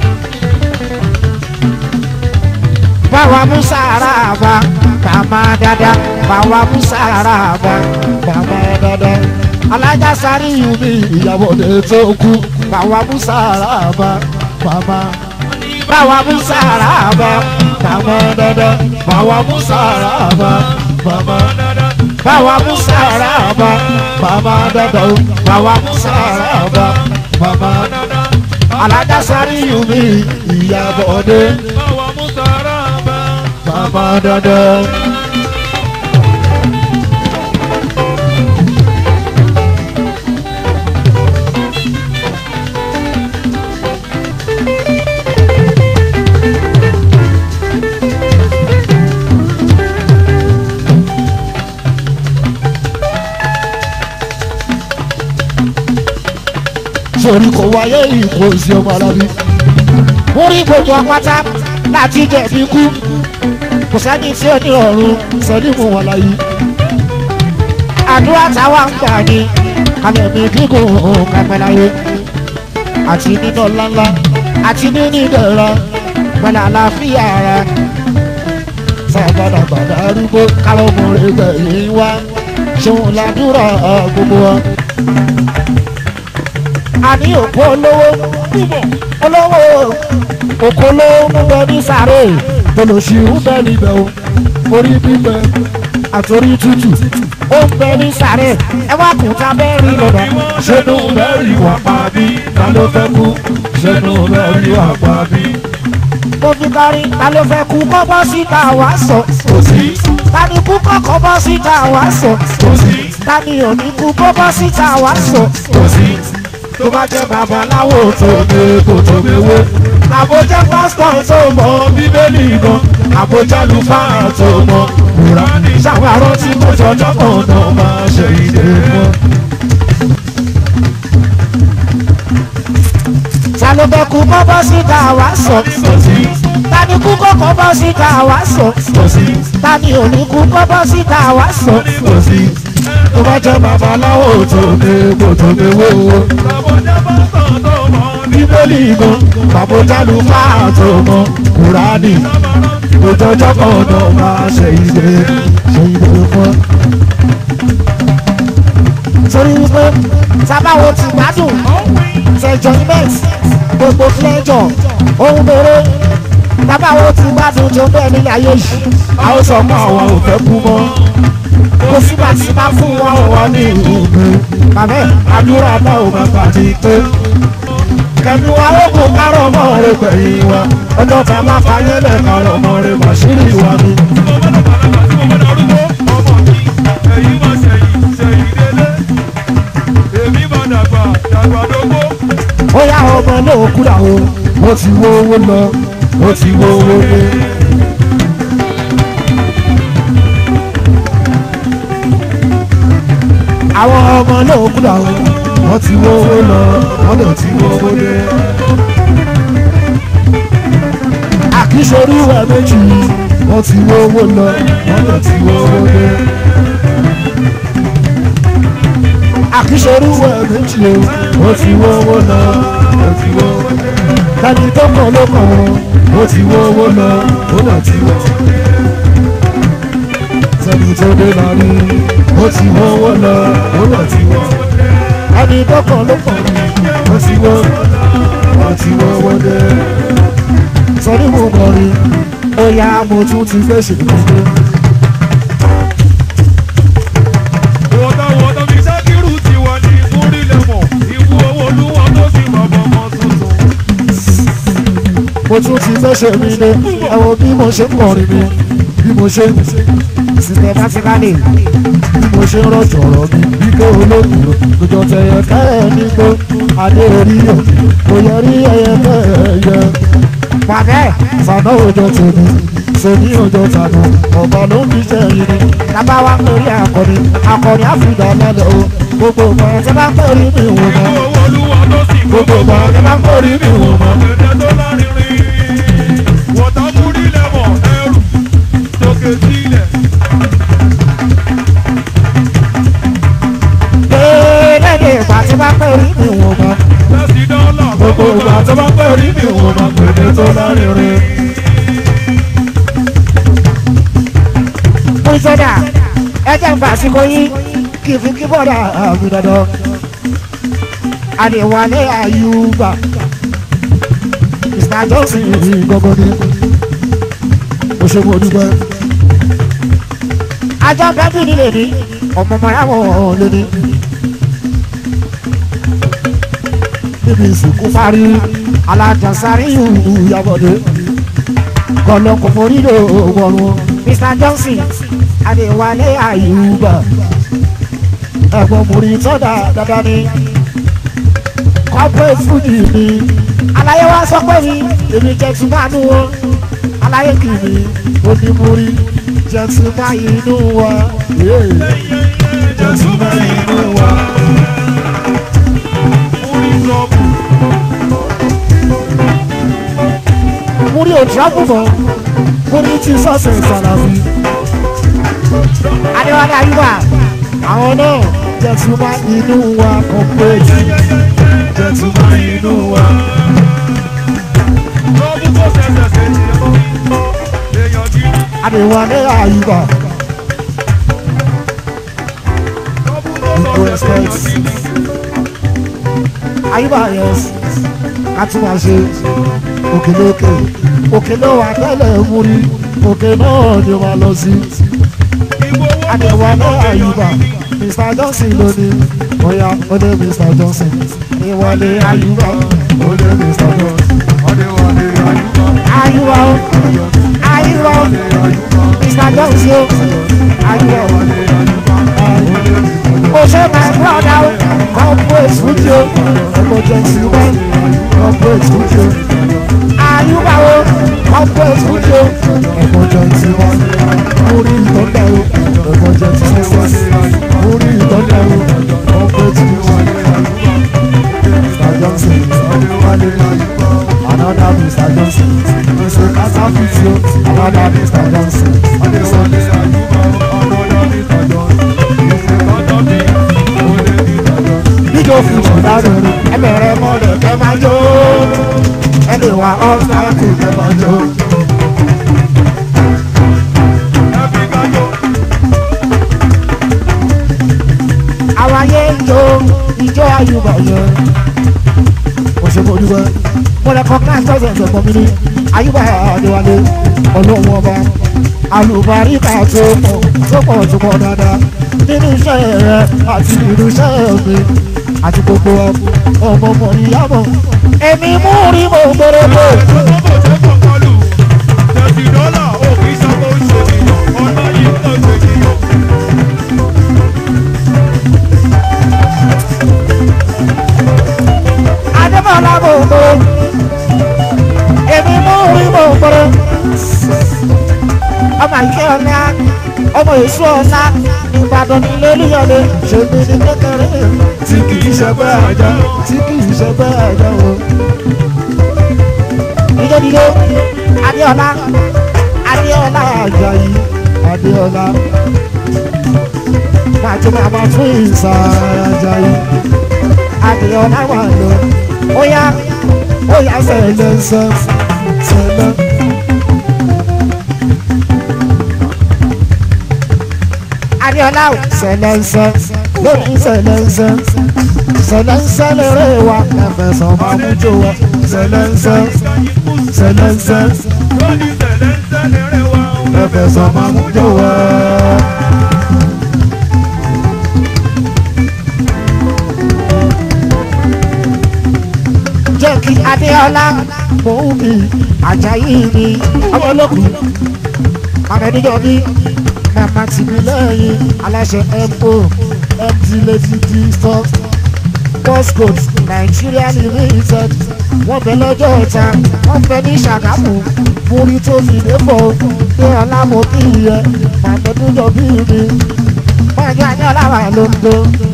báwa mú sàárà bá bàbá dáadáa. báwa mú sàárà bá bàbá dáadáa. alájàsáré ìyùmí ìyàbọ̀dé tó kú báwa mú sàárà bá màmá báwa mú sàárà bá bàbá dáadáa. bàwa mú sàrà bá bàbá báwa mú sàárà bá bàbá dàda o báwa mú sàárà bá bàbá alájàsáré ìyùmí ìyàbọ̀dé báwa mú sàrà bá. bàbá dàda. sórí kò wáyé ìkó sí ọmọ alábí. mo rí gbogbo apáta láti jẹ̀bi kú kò sẹ́ni tí ó ní ọ̀run sẹ́ni mú wọn láyé. àdúrà táwa ń gbà ní kàmẹ́mí gígùn kápẹ́ láyé àti nínú ńláńlá àti nínú ìdẹ̀ra pẹ̀lú àlàáfíà ara sàgbàdàgbàdà arúgbó káwọn ọmọ rẹ̀ gbẹ̀yìn wá ṣòun làdúrà gbogbo wa àní òkú olówó olówó òkú olówó ń bẹ ní sàré tolòṣì ń bẹ níbẹ̀ o orí bíbẹ àtòrí tútù ó ń bẹ ní sàré ẹ wá kún tá bẹ́ẹ̀ rí lọ́dọ̀ sẹ́nu mẹ́rin wà pa bí ta ló fẹ́ kú sẹ́nu mẹ́rin wà pa bí. mo fi kárí ta ló fẹ́ kú kọ́ bọ́ síta wá sọ kò sí ta ni kú kọ́kọ́ bọ́ síta wá sọ kò sí ta ni ò ní kú kọ́ bọ́ síta wá sọ kò sí tó bá jẹ́ babaláwo tó gbé kò tó gbéwé àbójá pásítọ̀ tó mọ bíbélì gan àbójá lùfáà tó mọ kùránì ṣàwárọ̀ tí mo jọjọ́ kan náà máa ṣe ìdè mọ́. ta ló bẹ kú kọ́ bọ́ síta wá sọ ta ni kú kọ́kọ́ bọ́ síta wá sọ ta ni ò ní kú kọ́ bọ́ síta wá sọ tó bá jẹ́ babaláwo tó gbé kò tó gbéwé o Àbọ̀jẹ́ bá tàn tó mọ̀ ní bíbélì gan àbójálù máa tó mọ kúránì òjòjọ́ kan náà máa ṣe ìdè ṣe ìdè fún. torí wípé sábàwò ti gbádùn ṣẹjọ ibẹ̀t gbogbo flẹjọ ohun bèrè sábàwò ti gbádùn tó bẹ́ẹ̀ nílẹ̀ ayé yìí a ó sọ mọ́ àwọn ò fẹ́ kú mọ́ kò sígbà tí bá fún wọn wọn ní ìlú bàbá ẹ̀ àdúrà náà ò máa bàtí pé kẹ̀mí wa ó kún kárọ̀ mọ́ rẹ pẹ̀yìn wa ọjọ́ tá a máa fàyè lẹ̀ kárọ̀ mọ́ rẹ màṣírí wa ni. ó yá ọmọ náà kúrà o ó ti wó owó lọ ó ti wó owó dé. àwọn ọmọ náà kúrà o wọ́n ti wó owó lọ wọ́n lè ti wó owó dé. àkíṣorí ìwà méjì wọ́n ti wó owó lọ wọ́n lè ti wó owó dé. àkíṣorí ìwà méjì o wọ́n ti wó owó lọ wọ́n ti wó owó dé. tani tó kàn ló kàn wọ́n wọ́n ti wó owó lọ wọ́n lè ti wó owó dé. sẹ́ni tó dé náà ni wọ́n ti wó owó lọ wọ́n lè ti wó owó dé ẹni tọkàn ló kàn mí wọ́n ti wọ́ wọ́n ti wọ́ wọ́dẹ. sọ́ni mo kàn rí bóyá mo tún ti fẹ́ ṣe kúndé. mo tún ti fẹ́ ṣe mí lé ẹ wo bí mo ṣe ń kọrin mi bí mo ṣe ń systematically bí mo ṣe ń rọ̀jò ọ̀rọ̀ mi bí ké olóògùn lójó tẹ̀yẹ kẹ́ẹ̀ nígbó adé orí yẹ kò yẹ rí ẹyẹ kẹ́ẹ̀ yẹ. pàdé sànà òjò tèmi sèmi òjò tànù ọ̀bà ló ń fi jẹ́ yìí ni tábà wá péré akọni akọni àfìdá lálẹ́ o gbogbo ọmọ ẹ̀ tí bá péré mi wò mọ́ gbogbo ọmọ ẹ̀ tí bá péré mi wò mọ́. lẹ́yìn ìgbà tí bá péré mi wò mọ́ gbogbo ìgbà tí bá péré mi wò mọ́ pèlè tó lárinrin. Bùsọ̀dà ẹ jẹ́ ń fàṣíkò yín kí n fi kí bọ́dà àmì dandan. Àdìwálé Àyùbá Mr Johnson gbogbo ni mo ṣe mo dúpẹ́. Ajọ́ bẹ́bí ni lè ní ọmọ ọmọ yàwó lè ní. Níbi ìsìnkú parí alájànsáré ìyàbọ̀dé kọlọ́kọ̀ forí ló wọ̀rùn. Mr Johnson Adéwálé Àyùbá ẹ̀gbọ́n múri tọ́da dandan ni corporate food mi aláyé wa sọ pé mi èmi jẹ́ tún bá nù wọn aláyé kì mí onímúri jẹ́ tún bá inú wa jẹ́ tún bá inú wa. múri ò tíráfù mọ́ múri ti sọ́ọ̀sì ìsàlàfí. Adéwálé Ayúbà àwọn náà jẹ́ tún bá inú wa corporate jẹ́ tún bá inú wa. Adéwálé Ayúbà Ayúbà yes ká tún máa ṣe òkèlè òkè òkèlè wà tẹ́lẹ̀ múri òkè náà ni wọ́n lọ sí. Adéwálé Ayúbà Mr Johnson lónìí bóyá ó dé Mr Johnson Adéwálé Ayúbà ó dé Mr Johnson. Ayúbà ó Ayúbà ó Mr Johnson ó Ayúbà ó. Ó ṣe my brother ó corporate studio emergency one corporate studio ayúbáwo corporate studio emergency one múrí ìtọ́jà o emergency one múrí ìtọ́jà o corporate studio Mr. Johnson another Mr. Johnson Mr. Kasafisio another Mr. Johnson jíjó fún ìṣọ̀dárò ẹbẹ̀rẹ̀ mọ́lẹ̀ kẹ́ máa jó ẹni wà ọ́sàkù kẹ́ máa jó. àwọn ayé ń jó ijó ayùbọ̀ yẹn. mo ṣe fojú wẹ́ mo lè kọ́ class president ẹ̀gbọ́n mi ní ayùbọ̀ àdéwálé ọlọ́run ọba alùbáríkà tó pọ̀ tó pọ̀ tó pọ̀ dáadáa nínú iṣẹ́ rẹ àti nínú iṣẹ́ mi àti gbogbo ọmọ ọmọ ìyàbọ̀ èmi mú rí mo gbọ́dọ̀ adébọ̀lá mo gbọ́dọ̀ èmi mú rí mo gbọ́dọ̀ ọmọ ìkẹ́ ọ̀la ọmọ èso ọ̀la ìbàdàn nílé olúyọ̀lé ṣègbè ní kékeré tí kì í ṣe bẹ́ẹ̀ àjà tí kì í ṣe bẹ́ẹ̀ àjà o. ìjọ́dìdó adéọlá adéọlá àjàyí adéọlá pàtó màmá fún ìsà àjàyí adéọlá wà lọ ó yá ó yá sẹ̀lẹ̀ sẹ̀ sẹ̀lẹ̀. Adéọlá ò sẹlẹ̀nsẹ̀ lórí sẹlẹ̀nsẹ̀ sẹlẹ̀nsẹ̀ lérè wa ẹ̀fẹ̀sọ̀ máa mú jò wá sẹlẹ̀nsẹ̀ sẹlẹ̀nsẹ̀ ẹ̀fẹ̀sọ̀ máa mú jò wá. Jẹ́ kí Adéọlá mò ń bí Àjàyí mi ọmọ olókùn Amẹ́díjọ́ bí mama ti mi lẹ́yìn aláṣẹ mo mt lady d stock postcode nigeria limited wọ́n bẹ lọ́jọ́ ọ̀tá wọ́n bẹ ní ṣàgámù múrí tó fi débò pé ọlámọ kí yẹ màmẹ́dúnjọ bí mi pàjọ ayọ́láwà lóńdó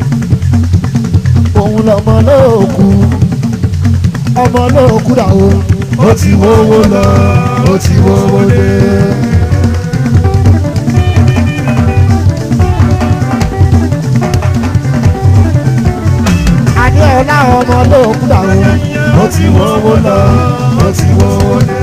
òun lọmọ lóòkù ọmọ lóòkù dà o ó ti wówó lọ ó ti wówó dé. adéọlá ọmọ lóòkù dàrú ó ti wọ́wọ́ lọ ó ti wọ́wọ́ dé.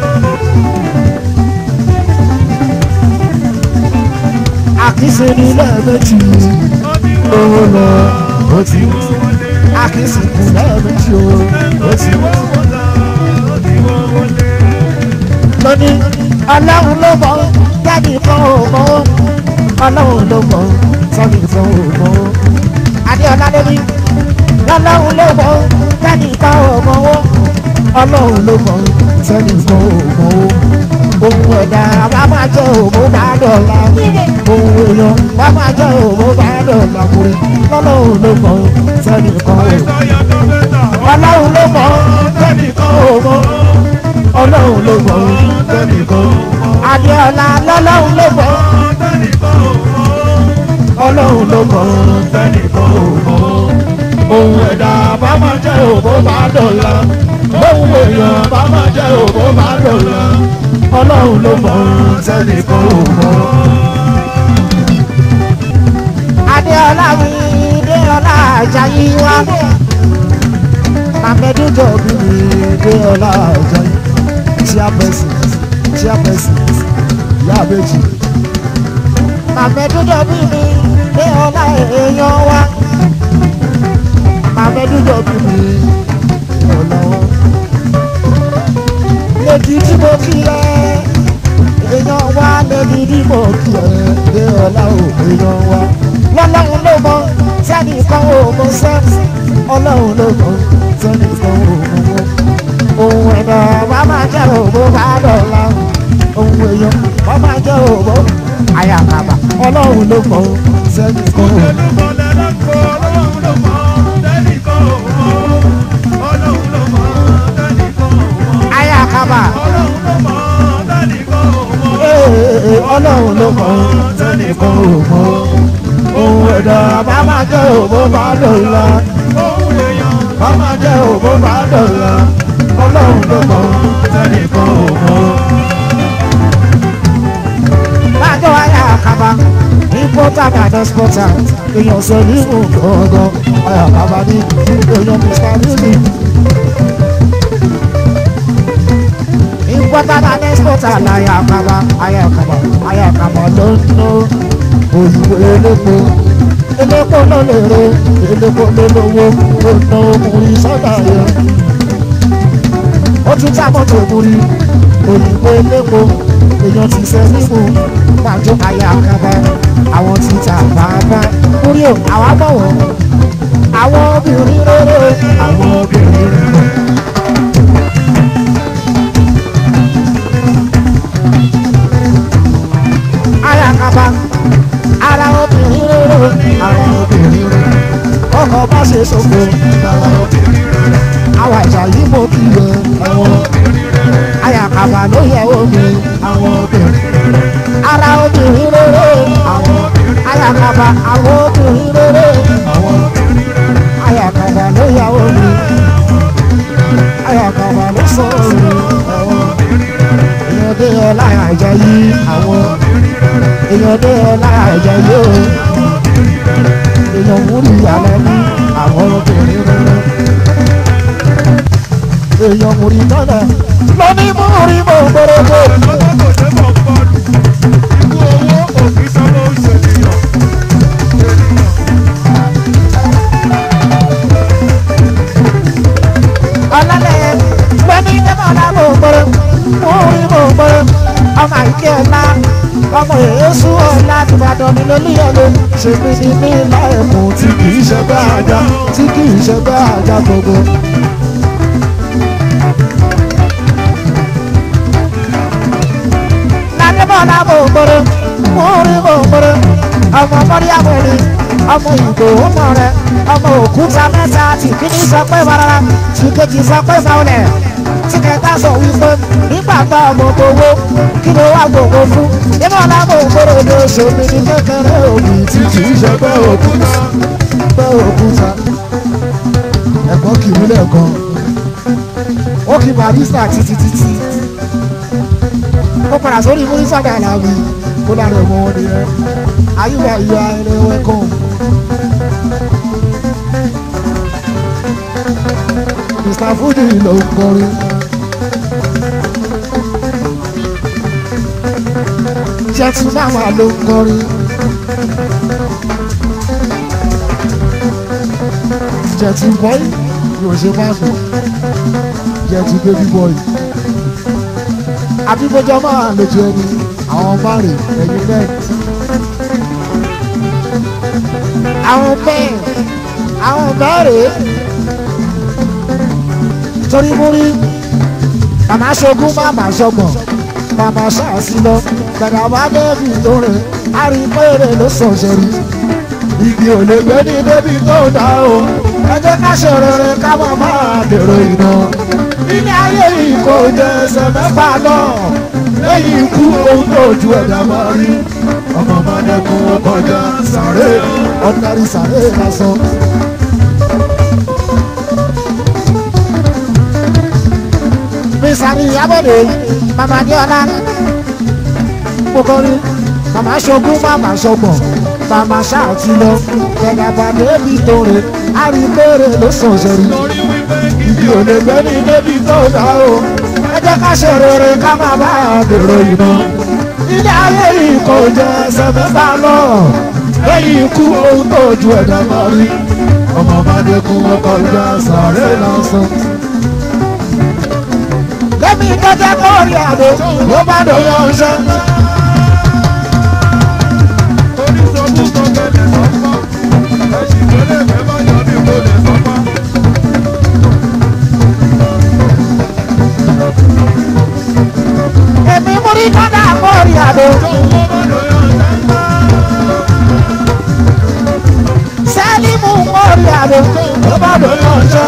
àkísí ní lẹ́ẹ̀mejì owó lọ ó ti wọ́wọ́ dé. àkísí kù lẹ́ẹ̀mejì o ó ti wọ́wọ́ lọ ó ti wọ́wọ́ dé. lónìí ọlọ́run ló mọ̀ jáde kan ò mọ̀ ọlọ́run ló mọ̀ jáde kan ò mọ̀ adéọlá lónìí ọlọ́run ló mọ̀ tẹ́nìkan ò mọ̀ ó ọlọ́run ló mọ̀ tẹ́nìkan ò mọ̀ ó ohun ẹ̀dá wa máa jẹ́ òmò bá dọ̀la ohun èèyàn wa máa jẹ́ òmò bá dọ̀la kúrẹ́ ọlọ́run ló mọ̀ tẹ́nìkan ò mọ̀ ọlọ́run ló mọ̀ tẹ́nìkan ò mọ̀ ọlọ́run ló mọ̀ tẹ́nìkan ò mọ̀ adéọlá lọ́lọ́run ló mọ̀ ọlọ́run ló mọ̀ tẹ́nìkan ò mọ̀ ohun ẹ̀dá bá máa jẹ́ òbó bá dọ̀la ohun èèyàn bá máa jẹ́ òbó bá dọ̀la ọlọ́run ló mọ̀ sẹ́nìkan ò mọ̀. adéọlá mi déọlá ajayi wá màmẹ́dújọ́ bí mi déọlá ajayi chairperson chairperson yàbẹ̀jì màmẹ́dújọ́ bí mi déọlá èèyàn wá abẹ́dújọ́ bí mi ọ̀lọ́wọ́. Lèdí tí mo kí ẹ, èèyàn wá lèdí tí mo kí ẹ, dé ọ̀la ò èèyàn wá. Lọ́lọ́run ló mọ sẹ́ni kan ò mọ sẹ́ni, ọlọ́run ló mọ sẹ́ni kan ò mọ wọ́n. Ohun ẹ̀dá wa máa jẹ́ òbó bá dọ̀la. Ohun èèyàn wa máa jẹ́ òbó àyàkàbà, ọlọ́run ló mọ sẹ́ni kan ò mọ. ọlọ́run ló mọ̀ tẹ́nìkan ò mọ̀ ohun ẹ̀dá bá máa jẹ́ òbó bá dọ̀la ohun èèyàn bá máa jẹ́ òbó bá dọ̀la ọlọ́run ló mọ̀ tẹ́nìkan ò mọ̀. Bájọ́ ayé àkàbà importer and exporter èèyàn sọ nínú gbọ̀ngàn ayé àkàbà ní èèyàn Mr. Music. Importer and exporter láyé àkàbà ayé àkàbà ayé àkàbà ló ń ná òyìnbó elépo elépo ló lè re elépo ló lówó ó ná ọkùnrin sọ́dà yẹn. Ó tún tá mọ́tò múri òyìnbó elépo èèyàn ti sẹ́ nímú pàjọ ayé àkàbà àwọn ti ta bàbá múri ò àwa bọ̀wọ̀ àwọn obìnrin rere àwọn obìnrin rere. Ayé àkàbà ara obìnrin rere àwọn obìnrin rere ọkọ̀ bá ṣe sọ́kò àwọn obìnrin rere àwọn àjà yìí mo kí yẹ àwọn ayé àkàbà ló yẹ omi àwọn obìnrin ara obìnrin rere àwọn ayé àkàbà àwọn obìnrin rere àwọn ayé àkàbà ló yẹ omi ayé àkàbà ló sọ omi àwọn èèyàn dé ọlá àjà yìí àwọn èèyàn dé ọlá àjà yìí o èèyàn múlì ìyàlẹ́ ní àwọn obìnrin rere èèyàn múlì tọ́lẹ̀ lóní múlì mọ̀ gbọ́dọ̀gbọ́. lọ́wọ́ kò ṣe mọ̀ bọ́ọ̀lù ikú owó òfin sanwó ìṣèlèyàn ọlọ́lẹ̀ lóní tẹ́mọ̀lá mọ̀ gbọ́dọ̀ múlì mọ̀ gbọ́dọ̀ ọmọ àìkí ọ̀la ọmọ èésù ọ̀la tìbàdàn ní lólúyọ̀lẹ̀ ṣèbí ní ní ilá ẹ̀kún tí kì í ṣe bá ajá tí kì í ṣe bá ajá gbogbo. ládébọ̀lá mọ̀ gbọ́dọ̀ múlì mọ̀ gbọ́dọ̀ ọmọ mọ́ríyàmọ̀ ni ọmọ ìgò ọmọ rẹ ọmọ òkúta mẹ́ta tí kìíní sọ pé barara tí kejì sọ pé faulẹ̀ tí kẹta sọ wípé nígbà tá ọmọ gbowó kí ló wá gbogbo fún nínú ọlámọ ògbóró ló ṣomi ní kékeré òbí tí kì í ṣe pé òkúta pé òkúta ẹ̀gbọ́n kì í lẹ́ẹ̀kan ó kì í barista títí títí ó padà sórí múrísà gàlàbí kó lára ẹ̀mọ́ wọn nìyẹn ayúwa ìyá ẹrẹ wẹ́kọ̀ọ́. Mr. Fuji ló ń kọrin. Jẹ́tí máma ló ń kọrin. Jẹ́tí bọ́ì yóò ṣe máa nù. Jẹ́tí bébí bọ́ì. Àbíbójọ́ máa lójú ẹni àwọn márùn ẹ̀yìn bẹ́ẹ̀. Àwọn bẹ́ẹ̀ àwọn bẹ́ẹ̀ rèé torí mú rí màmá ṣogún màmá ṣọgbọ̀n màmá ṣáàṣì lọ gbàdá bá débi tó rẹ̀ àrípèrè ló sọ̀ṣẹ̀ rí igi ò lè gbé ní débi tó dá o ẹ jẹ́ ká ṣe rere ká má máa dèrò iná ilé ayé yìí kò jẹ ẹsẹ̀ mẹ́fà náà lẹ́yìn ikú ohun tó ju ẹ̀dá máa rí ọmọ máa dẹ́kun ọkọjá sàré ọ̀nàrí sàré lásán. Mísàrí Abọ́dé, Màmá Adéọlá, Kókórí, Màmá Ṣogún, Màmá Ṣọgbọ̀n, Màmá Ṣáàtì lọ, Gẹ̀gàbà débi tóore, Àríkèrè ló sàn sẹ́rí. lórí wípé kí Ibi ò lè gbé ní débi tó dá o. Ẹ jẹ́ ká ṣe rere ká má bá a dèrò iná. Ilé ayé yìí kò jẹ ẹsẹ̀ mẹ́fà lọ. Lẹ́yìn ikú ohun tó ju ẹ̀dá máa rí. Ọmọ bá dẹ́kun ọkọ̀ ìjà sàárè lásán lẹ́mí kẹ́kẹ́ kọ́ọ̀rì àdó ló bá dòyọ̀ ọ̀ṣẹ́. oníṣòwò kọ́kẹ́lẹ̀ sọ́pọ̀ ẹ̀sìn tẹ́lẹ̀ fẹ́ bá yọ ní kò lè sọ́pọ̀. èmi mú rí kọ́dà kọ́ọ̀rì àdó. owó bá lóyún ọ̀sẹ̀ ńlá. sẹ́ẹ̀lì mú kọ́ọ̀rì àdó ló bá dòyọ̀ ọ̀ṣẹ́.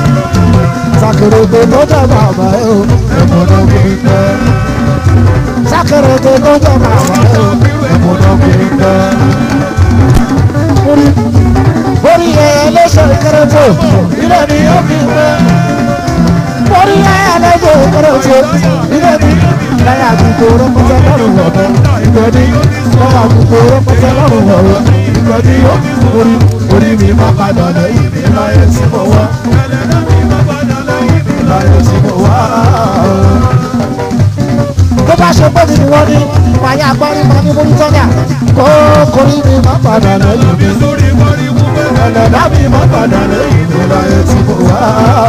sàkèrègbè tó jẹ́ bàbá ẹ̀ o ẹ̀mọ́ náà kò ní pẹ́. sákèrèké tó jẹ́ màmá rẹ̀ ẹ̀mọ́dọ̀ kò ń bẹ́. Orí orí ẹ̀ lẹ́sẹ̀ kéré-tó ilé mi yóò fi bẹ́. Orí ẹ̀ lẹ́sẹ̀ kéré-tó ilé mi lẹ́yìn àgùkò rẹpẹtẹ lọ́rùn ọ̀bẹ. Ìgbẹ́ni lẹ́yìn àgùkò rẹpẹtẹ lọ́rùn ọ̀bẹ. Ìgbẹ́ni orí orí mi máa padà lẹ́yìn mi láyé tí mo wá. Láyé tí mo wá tó bá ṣe pé mi ni wọ́n ní wáyé agbárí máa ní múlí tọ́jà kó korí mi má padà lẹ́yìn mi ẹlẹ́dá mi má padà lẹ́yìn mi láyé tí mo wá.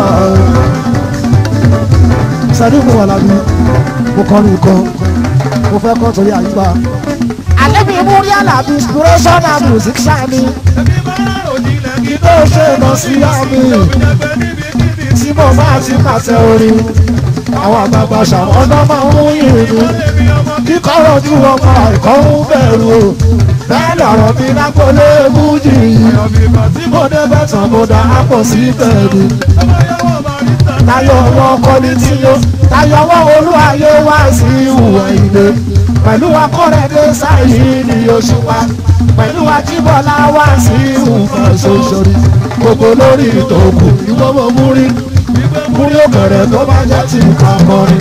sẹ́ni mo wà lábí mo kọrin kan mo fẹ́ kọ́ torí àyíká. àlébi mú rí àlàbí inspiration and music ṣáàmì kí tó ṣe lọ sí àmì tí mo bá ti pàṣẹ orin àwọn àgbààgbà ṣàwọn ọdọ máa ń yìnyín kíkọ́ rojú ọmọ ẹ̀kọ́ ń bẹ̀rù o bẹ́ẹ̀ lọ̀rọ̀ mi lápọ̀lé mújì tí mo débẹ̀ tán mo dá àpò sí bẹ̀rù tayọ̀ wọn kọ́ni tí yó tayọ̀ wọn olúwayé wá sí ìhùwà ilé pẹ̀lú akọ́rẹ́dẹ́ sáyé ní oṣù wa pẹ̀lú ajíbọ̀lá wá sí ìhùwà ṣoṣorí gbogbo lórí ìtòkù ìwọ́mọ̀ múrí múrí òkèrè tó bá jẹ́ ti nǹkan kọrin.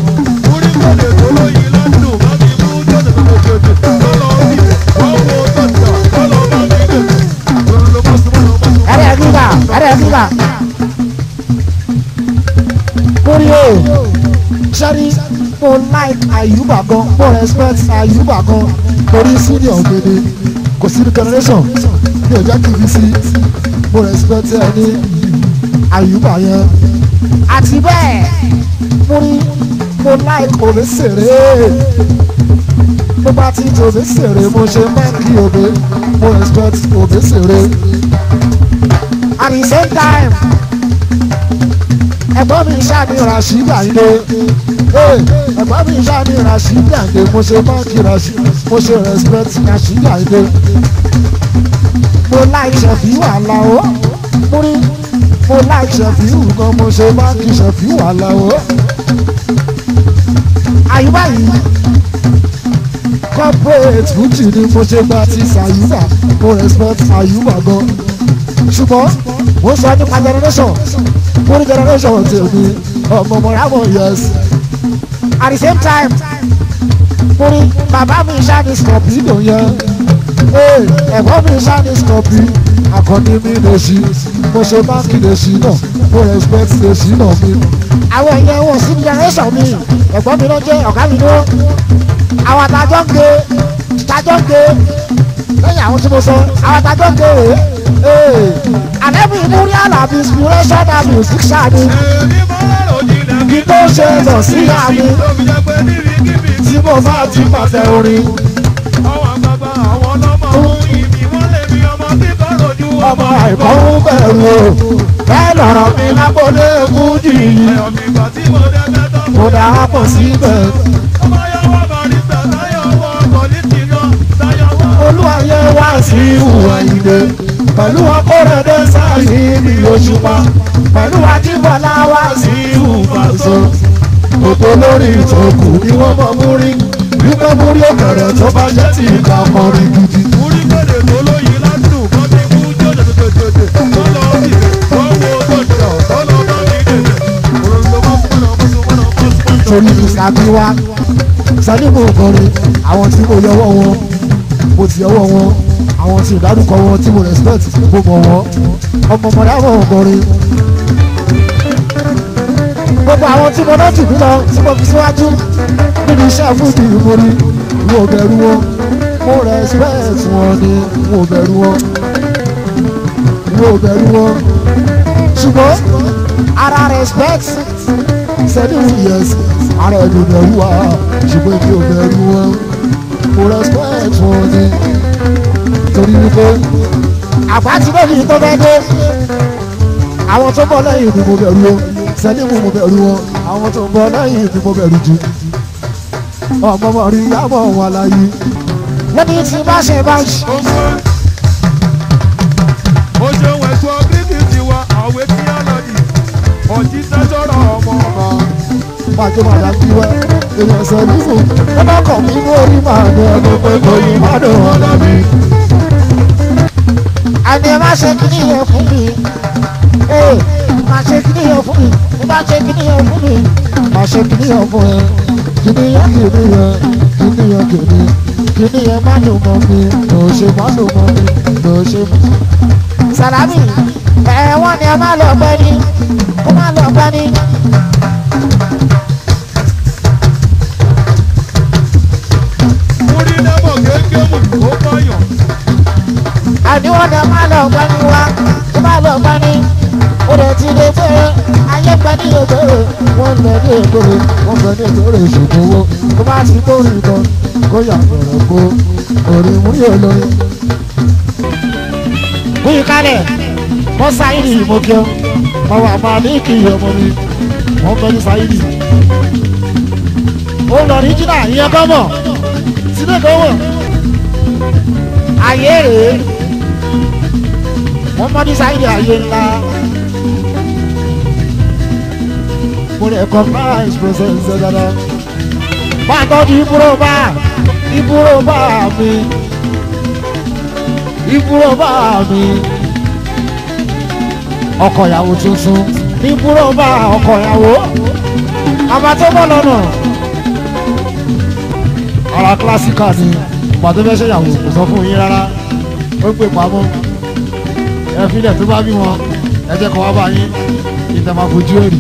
ẹrẹ gbígbà ẹrẹ gbígbà múrí o sẹ́ni mo like àyùbá gan mo respect àyùbá gan torí senior gbede kò sí generation mi ò jẹ́ kí n fi sí mo respect ẹni àyùbá yẹn àti bẹ́ẹ̀ mo ní mo like òbí sèré mo bá ti di òbí sèré mo ṣe máa kí òbí mo respect òbí sèré at the same time ẹ̀gbọ́n mi ṣáà ní rasheed àyìnlé ẹ̀gbọ́n mi ṣáà ní rasheed àyìnlé mo ṣe máa kí rasheed mo ṣe respect rasheed àyìnlé mo like ṣẹ̀fí wàhálà o mo ní mo like ṣẹ̀fíù gan mo ṣe máa kí ṣẹ̀fíù àlàó. àyùbá yìí corporate fuji ni mo ṣe gba ti ṣàyùbá mo respect àyùbá gan. ṣùgbọ́n mo sọ nípa generation mo ní generation tèmi ọmọ mọ̀rámọ̀ yes. at the same time mo ní bàbá mi ṣáà ní scorpio yẹn ẹ̀gbọ́n mi ṣáà ní scorpio akọni mi lè ṣí mo ṣe báńkì lè ṣí náà mo respect lè ṣí náà mi. àwọn èèyàn wọn sí generation mi ẹ̀gbọ́n mi ló jẹ́ ọ̀gá mi ló àwọn àtàjọ́ ń gbé àtàjọ́ ń gbé lẹ́yìn àwọn tí mo sọ àwọn àtàjọ́ ń gbé rèé àlẹ́bí múrí àlàbí inspiration and music ṣáàdì kí tó ṣe lọ sí àmì tí mo bá ti pàtẹ orin. ọmọ àìkọ́ ń bẹ̀rù o bẹ́ẹ̀ lọ̀rọ̀ mi lábọ́lé fújì yìí mo dà á pọ̀ síbẹ̀. olúwayé wá sí ìhùwà ìdè pẹ̀lú akọ́rẹ́dẹ́ sáyé ní òṣùpá pẹ̀lú ajíbọ̀lá wá sí ìhùwà so gbogbo lórí ìtòkù ni wọ́n mọ̀ múrí wípé múrí òkèrè tó bá jẹ́ ti ìka ọkùnrin gidi. Orí gbèdè tó lóyin ládùn kọ́ ti mú jòjòjòjòjò tó lọ sí wọ́n wo tọ̀jọ̀ tó lọ bá mi dèdè. Òròlò mọ́ fún ọ̀nà mọ́sùn mọ́nà mọ́sùn torí ìsàbíwá sẹ́nìmù kọrin àwọn tí mo yọwọ́ wọn mo ti yọwọ́ wọn àwọn tí ìdádúkọ wọn tí mo respect mo mọ̀ wọn ọmọ mọ̀dá wọn kọrin gbogbo àwọn tí mo náà jù mí lọ tí mo fi síwájú nínú iṣẹ́ fúdì mo rí mo bẹ̀rù wọn mo respect wọn ni mo bẹ̀rù wọn mo bẹ̀rù wọn ṣùgbọ́n ara respect sẹ́ni yes ara ẹni bẹ̀rù wa ṣùgbọ́n èmi ò bẹ̀rù wọn mo respect wọn ni torí wípé àgbà tí lóbi tó fẹ́ dé àwọn tó bọ̀ lẹ́yìn ni mo bẹ̀rù wọn sẹ́ni mo mo bẹ̀rù wọn àwọn tó ń bọ̀ lẹ́yìn ni mo bẹ̀rù jù ọmọ mọ̀ rí yàmọ̀ wọn láyé lẹ́ni tí bá ṣe bá ṣe. ó ṣeun ẹ̀sùn bíkì tiwa àwẹ̀ tí a lọ yìí ọ̀jí sẹ́sọ̀rọ̀ ọmọ ọmọ pàjọ màdà bí wẹ́ èèyàn sọ nífò ẹ bá kọ̀ mí ní orí màá ní ọdún pé kò ní má dùn wọn lẹ́bi. àní ẹ má ṣe kíní yẹn fún mi ee má ṣe kíní yẹn fún mi ẹ má ṣe kíní yẹn fún mi má ṣe kíní yẹn fún ẹ kíní yẹn kíní yẹn kíní yẹn kíní kíní yẹn má dùn mọ́ mi lò ṣe má dùn mọ́ mi lò ṣe má. sàlámì ẹ wọ́n ní ẹ má lọ gbẹ́ ni kó má lọ gbẹ́ ni. Múrí nẹ́bọ̀ kéékèé mú ó báyọ̀. àníwọ̀n náà má lọ gbẹ́ ni wá kó má lọ gbẹ́ ni. ó lè ti lè fẹ́ ayé gbẹ́ ní ìbéèrè wọ́n lọ ní ìbéèrè wọ́n lọ ní ìbéèrè ìṣòkò owó kó má ti kórè ìtàn kó yà bẹ̀rẹ̀ kó orí mú yóò lóyún. Bùyí kálẹ̀, wọ́n sáyìnì ìmọ̀kẹ́ wọ́n wà máa ní kí ọmọ mi, wọ́n bẹ ní sáyìnì. Ó lọ ní jìnnà ìyẹn kọ́ mọ̀, sílẹ̀ kọ́ mọ̀. Ayé rèé, wọ́n mọ́ ní sáyìnì ayé ńlá. Mo lè kọ́ price process ṣe dáadáa. Máa tọ́jú ìbúrò bá ìbúrò bá mi ìbúrò bá mi ọkọ ìyàwó tuntun ìbúrò bá ọkọ ìyàwó àmà tó bọ́ lọ́nà ara kílásíkà ni pàtó fẹ́ ṣèyàwó kò sọ fún yín rárá ó pè pamọ́ ẹ filẹ̀ tó bá bí wọn ẹ jẹ́ kó wá bá yín ìtẹ̀mọ̀fojú èrì.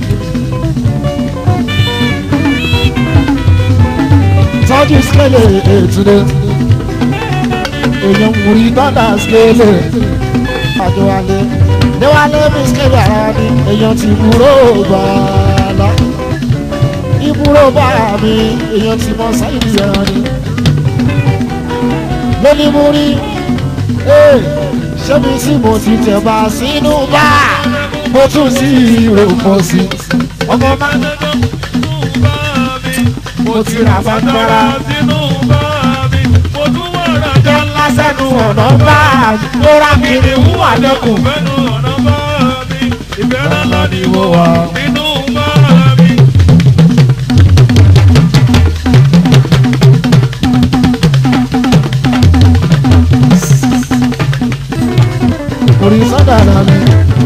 tọ́jú skele ètùdé èèyàn múri tọ́dà skele àjọwálé níwálé mi skele ara ni èèyàn ti búrò gbàlá ìbúrò bá mi èèyàn ti mọ sáyidì ẹran ni lónìí múri ṣé mi tí mo ti tẹ̀ bá sínú bá mo tún sí ìrò pọ̀ sí ọmọ máa ń mo ti rà fagbára sínú bá mi. Mo tún wà rà jẹ́ ńlá sẹ́nu ọ̀nà bá ló rà kiri ń wà lẹ́kùn. fẹ́nu ọ̀nà bá mi. Ìfẹ́ lọ́la ni mo wà. nínú bá mi. orí sọ́dà náà mi.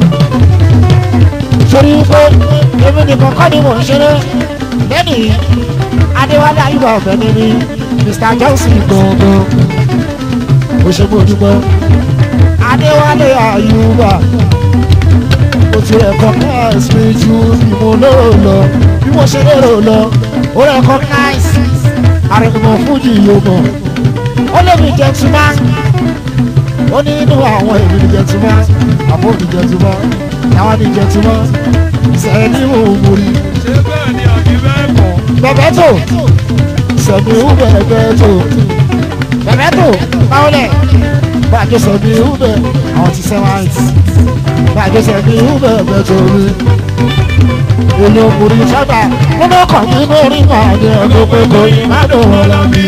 torí pé èmi nìkan kọ́ ni mò ń ṣeré lẹ́nìí adéwálé ayúbà ọ̀fẹ́ mi ni mr johnson gangan ó ṣe mú ojúmọ́ adéwálé ayúbà ó ti recognize mi ju bí mo lérò lọ bí mo ṣe lérò lọ ó recognize àrẹ̀mọ̀ fújì yóò mọ̀ ó lè mi gentleman ó ní inú àwọn èmi ní gentleman àbó ní gentleman àwọn ní gentleman sẹ́ni òmùrí Ṣé bẹ́ẹ̀ ni àbí bẹ́ẹ̀ kọ́? bẹ̀bẹ̀ tó sẹ̀mi ń bẹ̀bẹ̀ tó bẹ̀bẹ̀ tó báwọlẹ̀ bàjẹ́ sẹ̀mi ń bẹ̀ àwọn ti sẹ́wọ̀n àìsí bàjẹ́ sẹ̀mi ń bẹ̀bẹ̀ tó rí èlò òmùrí sábà nínú ọkàn mi lórí màá ní ọdún pé kò yí má dùn wọn lọ bí.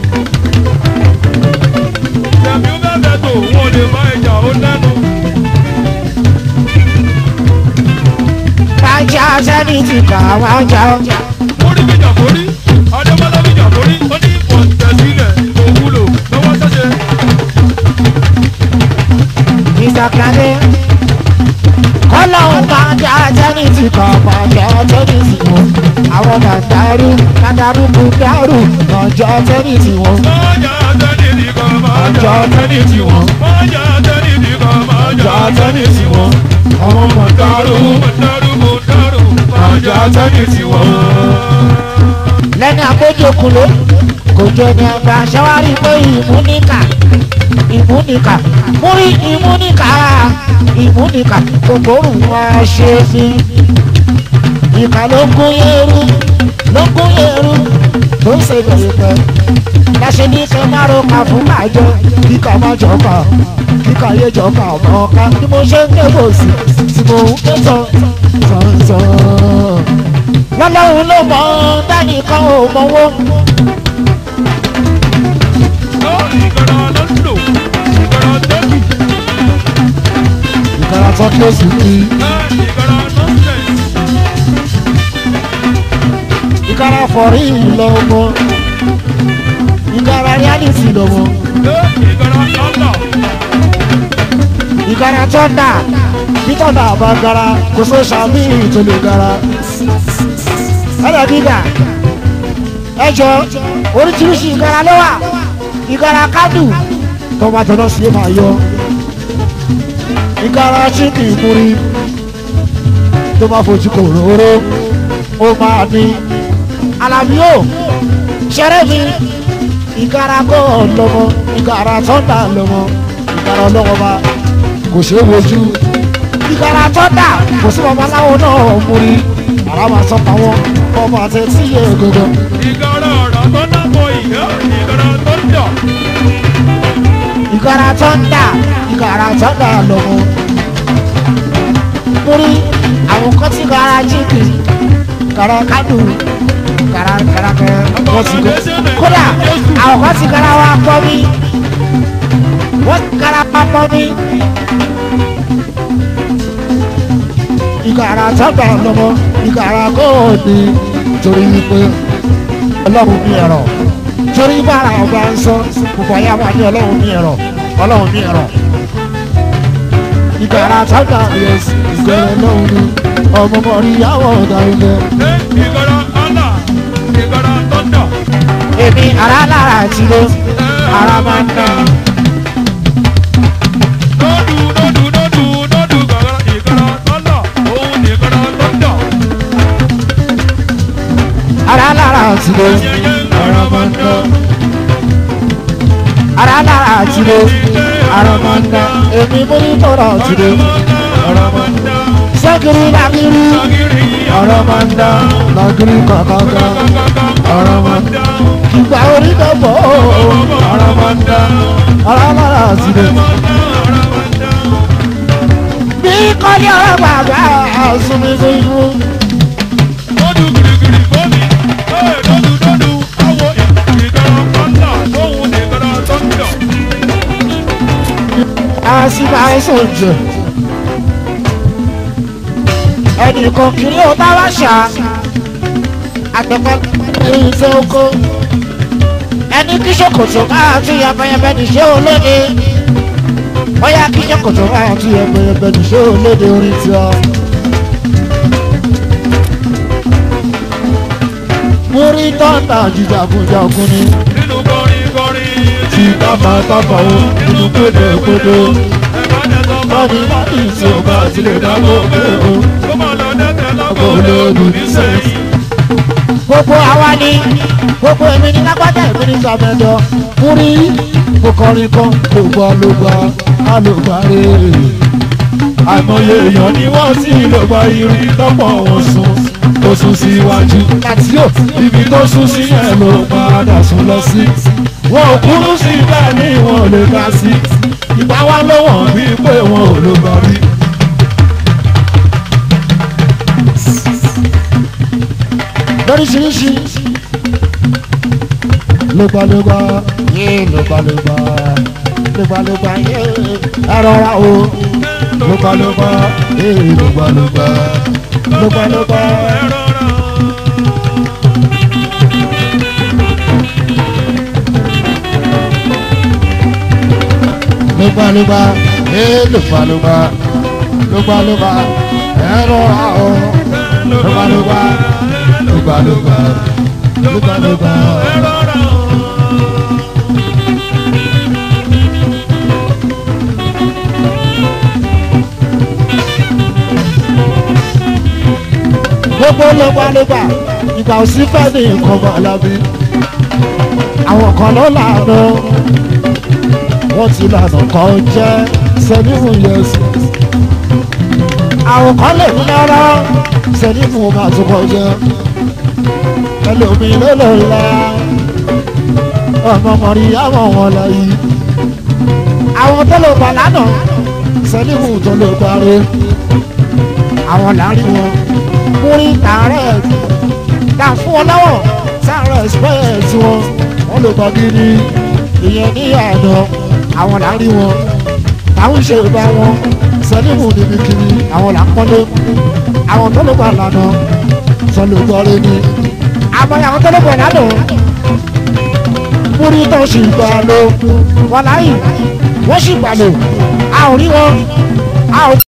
Ṣèbí ó bẹ́ẹ̀ bẹ́ẹ̀ tó wọn ò lè bá ìjà ó lẹ́nu. bàjẹ́ sẹ́ni ti kà wá jà ọjà. Orí bíjà forí, Adébọ́lá bíjà forí, ó ní ìfọ̀tẹ̀sílẹ̀ kò wúlò lọ́wọ́ ṣẹ́ṣe. Mr. Kane. Kọ́lọ́hún máa jẹ́ ajẹ́ni tí kò máa jẹ́ ajẹ́ni tí wọ́n. Àwọn dàdárú dàdárú kú dárú ọjọ́ ajẹ́ni tí wọ́n. Májà tẹ́lí ní kan máa jà tẹ́lí tí wọ́n. Májà tẹ́lí ní kan máa jà tẹ́lí tí wọ́n. Àwọn Mọ̀dárù mọ̀dárù mọ̀dárù májà tẹ́lí tí wọ́n. lẹ́ni àgbójókulé kò jẹ́ ní àgbà ṣẹ́wárí pé ìmúníkà ìmúníkà múrí ìmúníkà ìmúníkà kòkòrò wa ṣe fi ìkà ló gún yẹrù ló gún yẹrù tó ń ṣe bẹ̀rẹ̀ pẹ́ láṣẹ ní kẹ́ má ro kà fún àjọ kíkà má jọ̀ọ́kà kíkà yé jọ̀ọ́kà ọmọ ọ̀ka bí mo ṣe ń ké bò sí tí mo ń ké tán tán tán lọ́lọ́run ló mọ̀ ọ́n dánìkan ò mọ̀wó. Ó ìgbàlá ló ń lò, ìgbàlá tẹ́kì, ìkàrà tó kí ó sì kí ìgbàlá nọ́ọ̀sẹ̀sì. ìkara fọ̀rí lọ́mọ ìkara reality lọ́mọ ìgbàlá ọ̀nà ìkara tọ́ndà bí tọ́ndà bá gara kò só sàmì tó lè gara ẹ̀rọ gíga ẹjọ́ oríṣiríṣi ìkara ló wà ìkara kádù tó bá tọ́nà sí máa yọ ìkara chíkì múri tó bá fojú kò róró ó máa ní alábíò ṣẹrẹ mi ìkara kọ́ lọ́mọ ìkara tọ́ndà lọ́mọ ìkara ọlọ́wọ́ bá kò ṣeé wojú ìkara tọ́ndà kò sí babaláwo náà múri ara máa sọ pa wọn ọmọ àti tí yé gbogbo ìgbàlá ọ̀rọ̀ tó nàbọ̀ ìyá ìgbàlá tó dọ̀ ìkara tọ́ndà ìkara tọ́ndà lọ́mọ múri àwọn kan ti kara jíkì kara kádù kara kara kara wọ́n ti gbọ́ kódà àwọn kan ti kara wa pọ́ mi wọ́n ti kara wa pọ́ mi. ìkàrà sábà lọ́mọ ìkàrà kóòdì torí wípé ọlọ́run ní ẹ̀rọ torí bára ọba ń sọ gbogbo ayé àwọn àti ọlọ́run ní ẹ̀rọ ọlọ́run ní ẹ̀rọ. ìkàrà sábà yẹs ìkàrà ọlọ́run ní ọmọ mọ̀rí yàwó ọ̀gá ilẹ̀. ìgbàlá ọ̀nà ìgbàlá tó dọ̀ èmi ara lára ti lé ara máa ń dá. lọ́dù lọ́dù lọ́dù lọ́dù gbàgbà ìgbàlá tó dọ̀ òun ní ìgbàlá tó dọ̀ ara lára ti lé ara máa ń dọ̀ ara lára ti lé ara máa ń dá. èmi mú ní tọ́rọ̀ ti lé ara máa ń dọ̀ sẹ́kìrì lágìrì agiri ọ̀rọ̀ máa ń dá lágìrì kọ̀ọ̀kan. ara máa ń dọ̀ ìgbà orí dọ̀bọ̀ ara máa ń dọ̀ ara lára ti lé. ara máa ń dọ̀. bí kọ́lé ọ̀rọ̀ bàbá àsunmi fífún. lọ́dù gírígírí bómi ẹ̀ lọ́dù lọ́dù àwọ̀ ìgbàlá ọ̀nà òun ní ìgbàlá tó dọ̀. àṣìbà ẹ̀sùn jẹ. ẹnìkan kiri ó bá wá ṣá àtẹ̀kọ́ irinṣẹ́ oko. ẹni kí ṣòkòtò máa tún yẹpẹyẹpẹ níṣẹ́ olóde. bóyá kí ṣòkòtò máa tún yẹpẹyẹpẹ níṣẹ́ olóde orin tí ọ. múrí tọ́ńtà jíjàgùnjàgùn ni. nínú kọrin kọrin tí káfà káfà ó nínú pédèpédè. Bọ́dí bọ́dí tí o bá ti lè dágbò pé o. kó lè dùn ní sẹ́yìn. Gbogbo àwa ni gbogbo èmi ní lágbájá èmi ní sàmẹ́dọ̀. Múrí mo kọrin kan ló gbọ́ ló gbọ́ á ló gbà rè é. Àìmọye èèyàn ni wọ́n sì ló gba irin lọ́pọ̀ wọn sùn. Tó sún síwájú. Láti yóò ibi tó sún sí yẹn ló padà sún lọ sí. Wọn ò kúrú sí bẹ́ẹ̀ ni wọn ò lè ga sí. Ìgbà wa ló wọ̀n bí pé wọn ò ló gbà rí. lóríṣiríṣi lógbàlógbà yé lógbàlógbà lógbàlógbà yé ẹrọra o lógbàlógbà yé lógbàlógbà lógbàlógbà. lógbàlógbà yé lógbàlógbà lógbàlógbà ẹrọra o lógbàlógbà lógbàlógbà lógbàlógbà. gbogbo lọ́gbàlọ́gbà ìgbà òsì fẹ́ ní nǹkan bọ̀ lábí. àwọn kan ló lànà wọ́n ti lànà kan jẹ́ sẹ́níhùn yẹsù. àwọn kan lè ní lọ́rọ́ sẹ́níhùn máa tún kọ jẹ́. ẹlòmíì ló lò la ọmọ mọ̀rí àwọn wọn lọ yìí. àwọn tó lò bà lánàá sẹ́níhùn tó lò parí. àwọn láàrin wọn múrí tààrẹ̀ ta fún ọ lọ́wọ́ tààrẹ̀ express wọn wọ́n lè bọ́ gidi ìyẹn ní àná àwọn láàrin wọn táwọn ìṣe ìbá wọn sẹ́lẹ̀mù níbi kiri àwọn là ń pọ́nlé àwọn tó ló bá lànà sọlẹ̀ gbọ́rẹ́ ni àmọ́ àwọn tó ló bọ̀ lánàá múrí tó sì gbà lò wọ́n láyì wọ́n sì gbà lò a ò rí wọn a ò.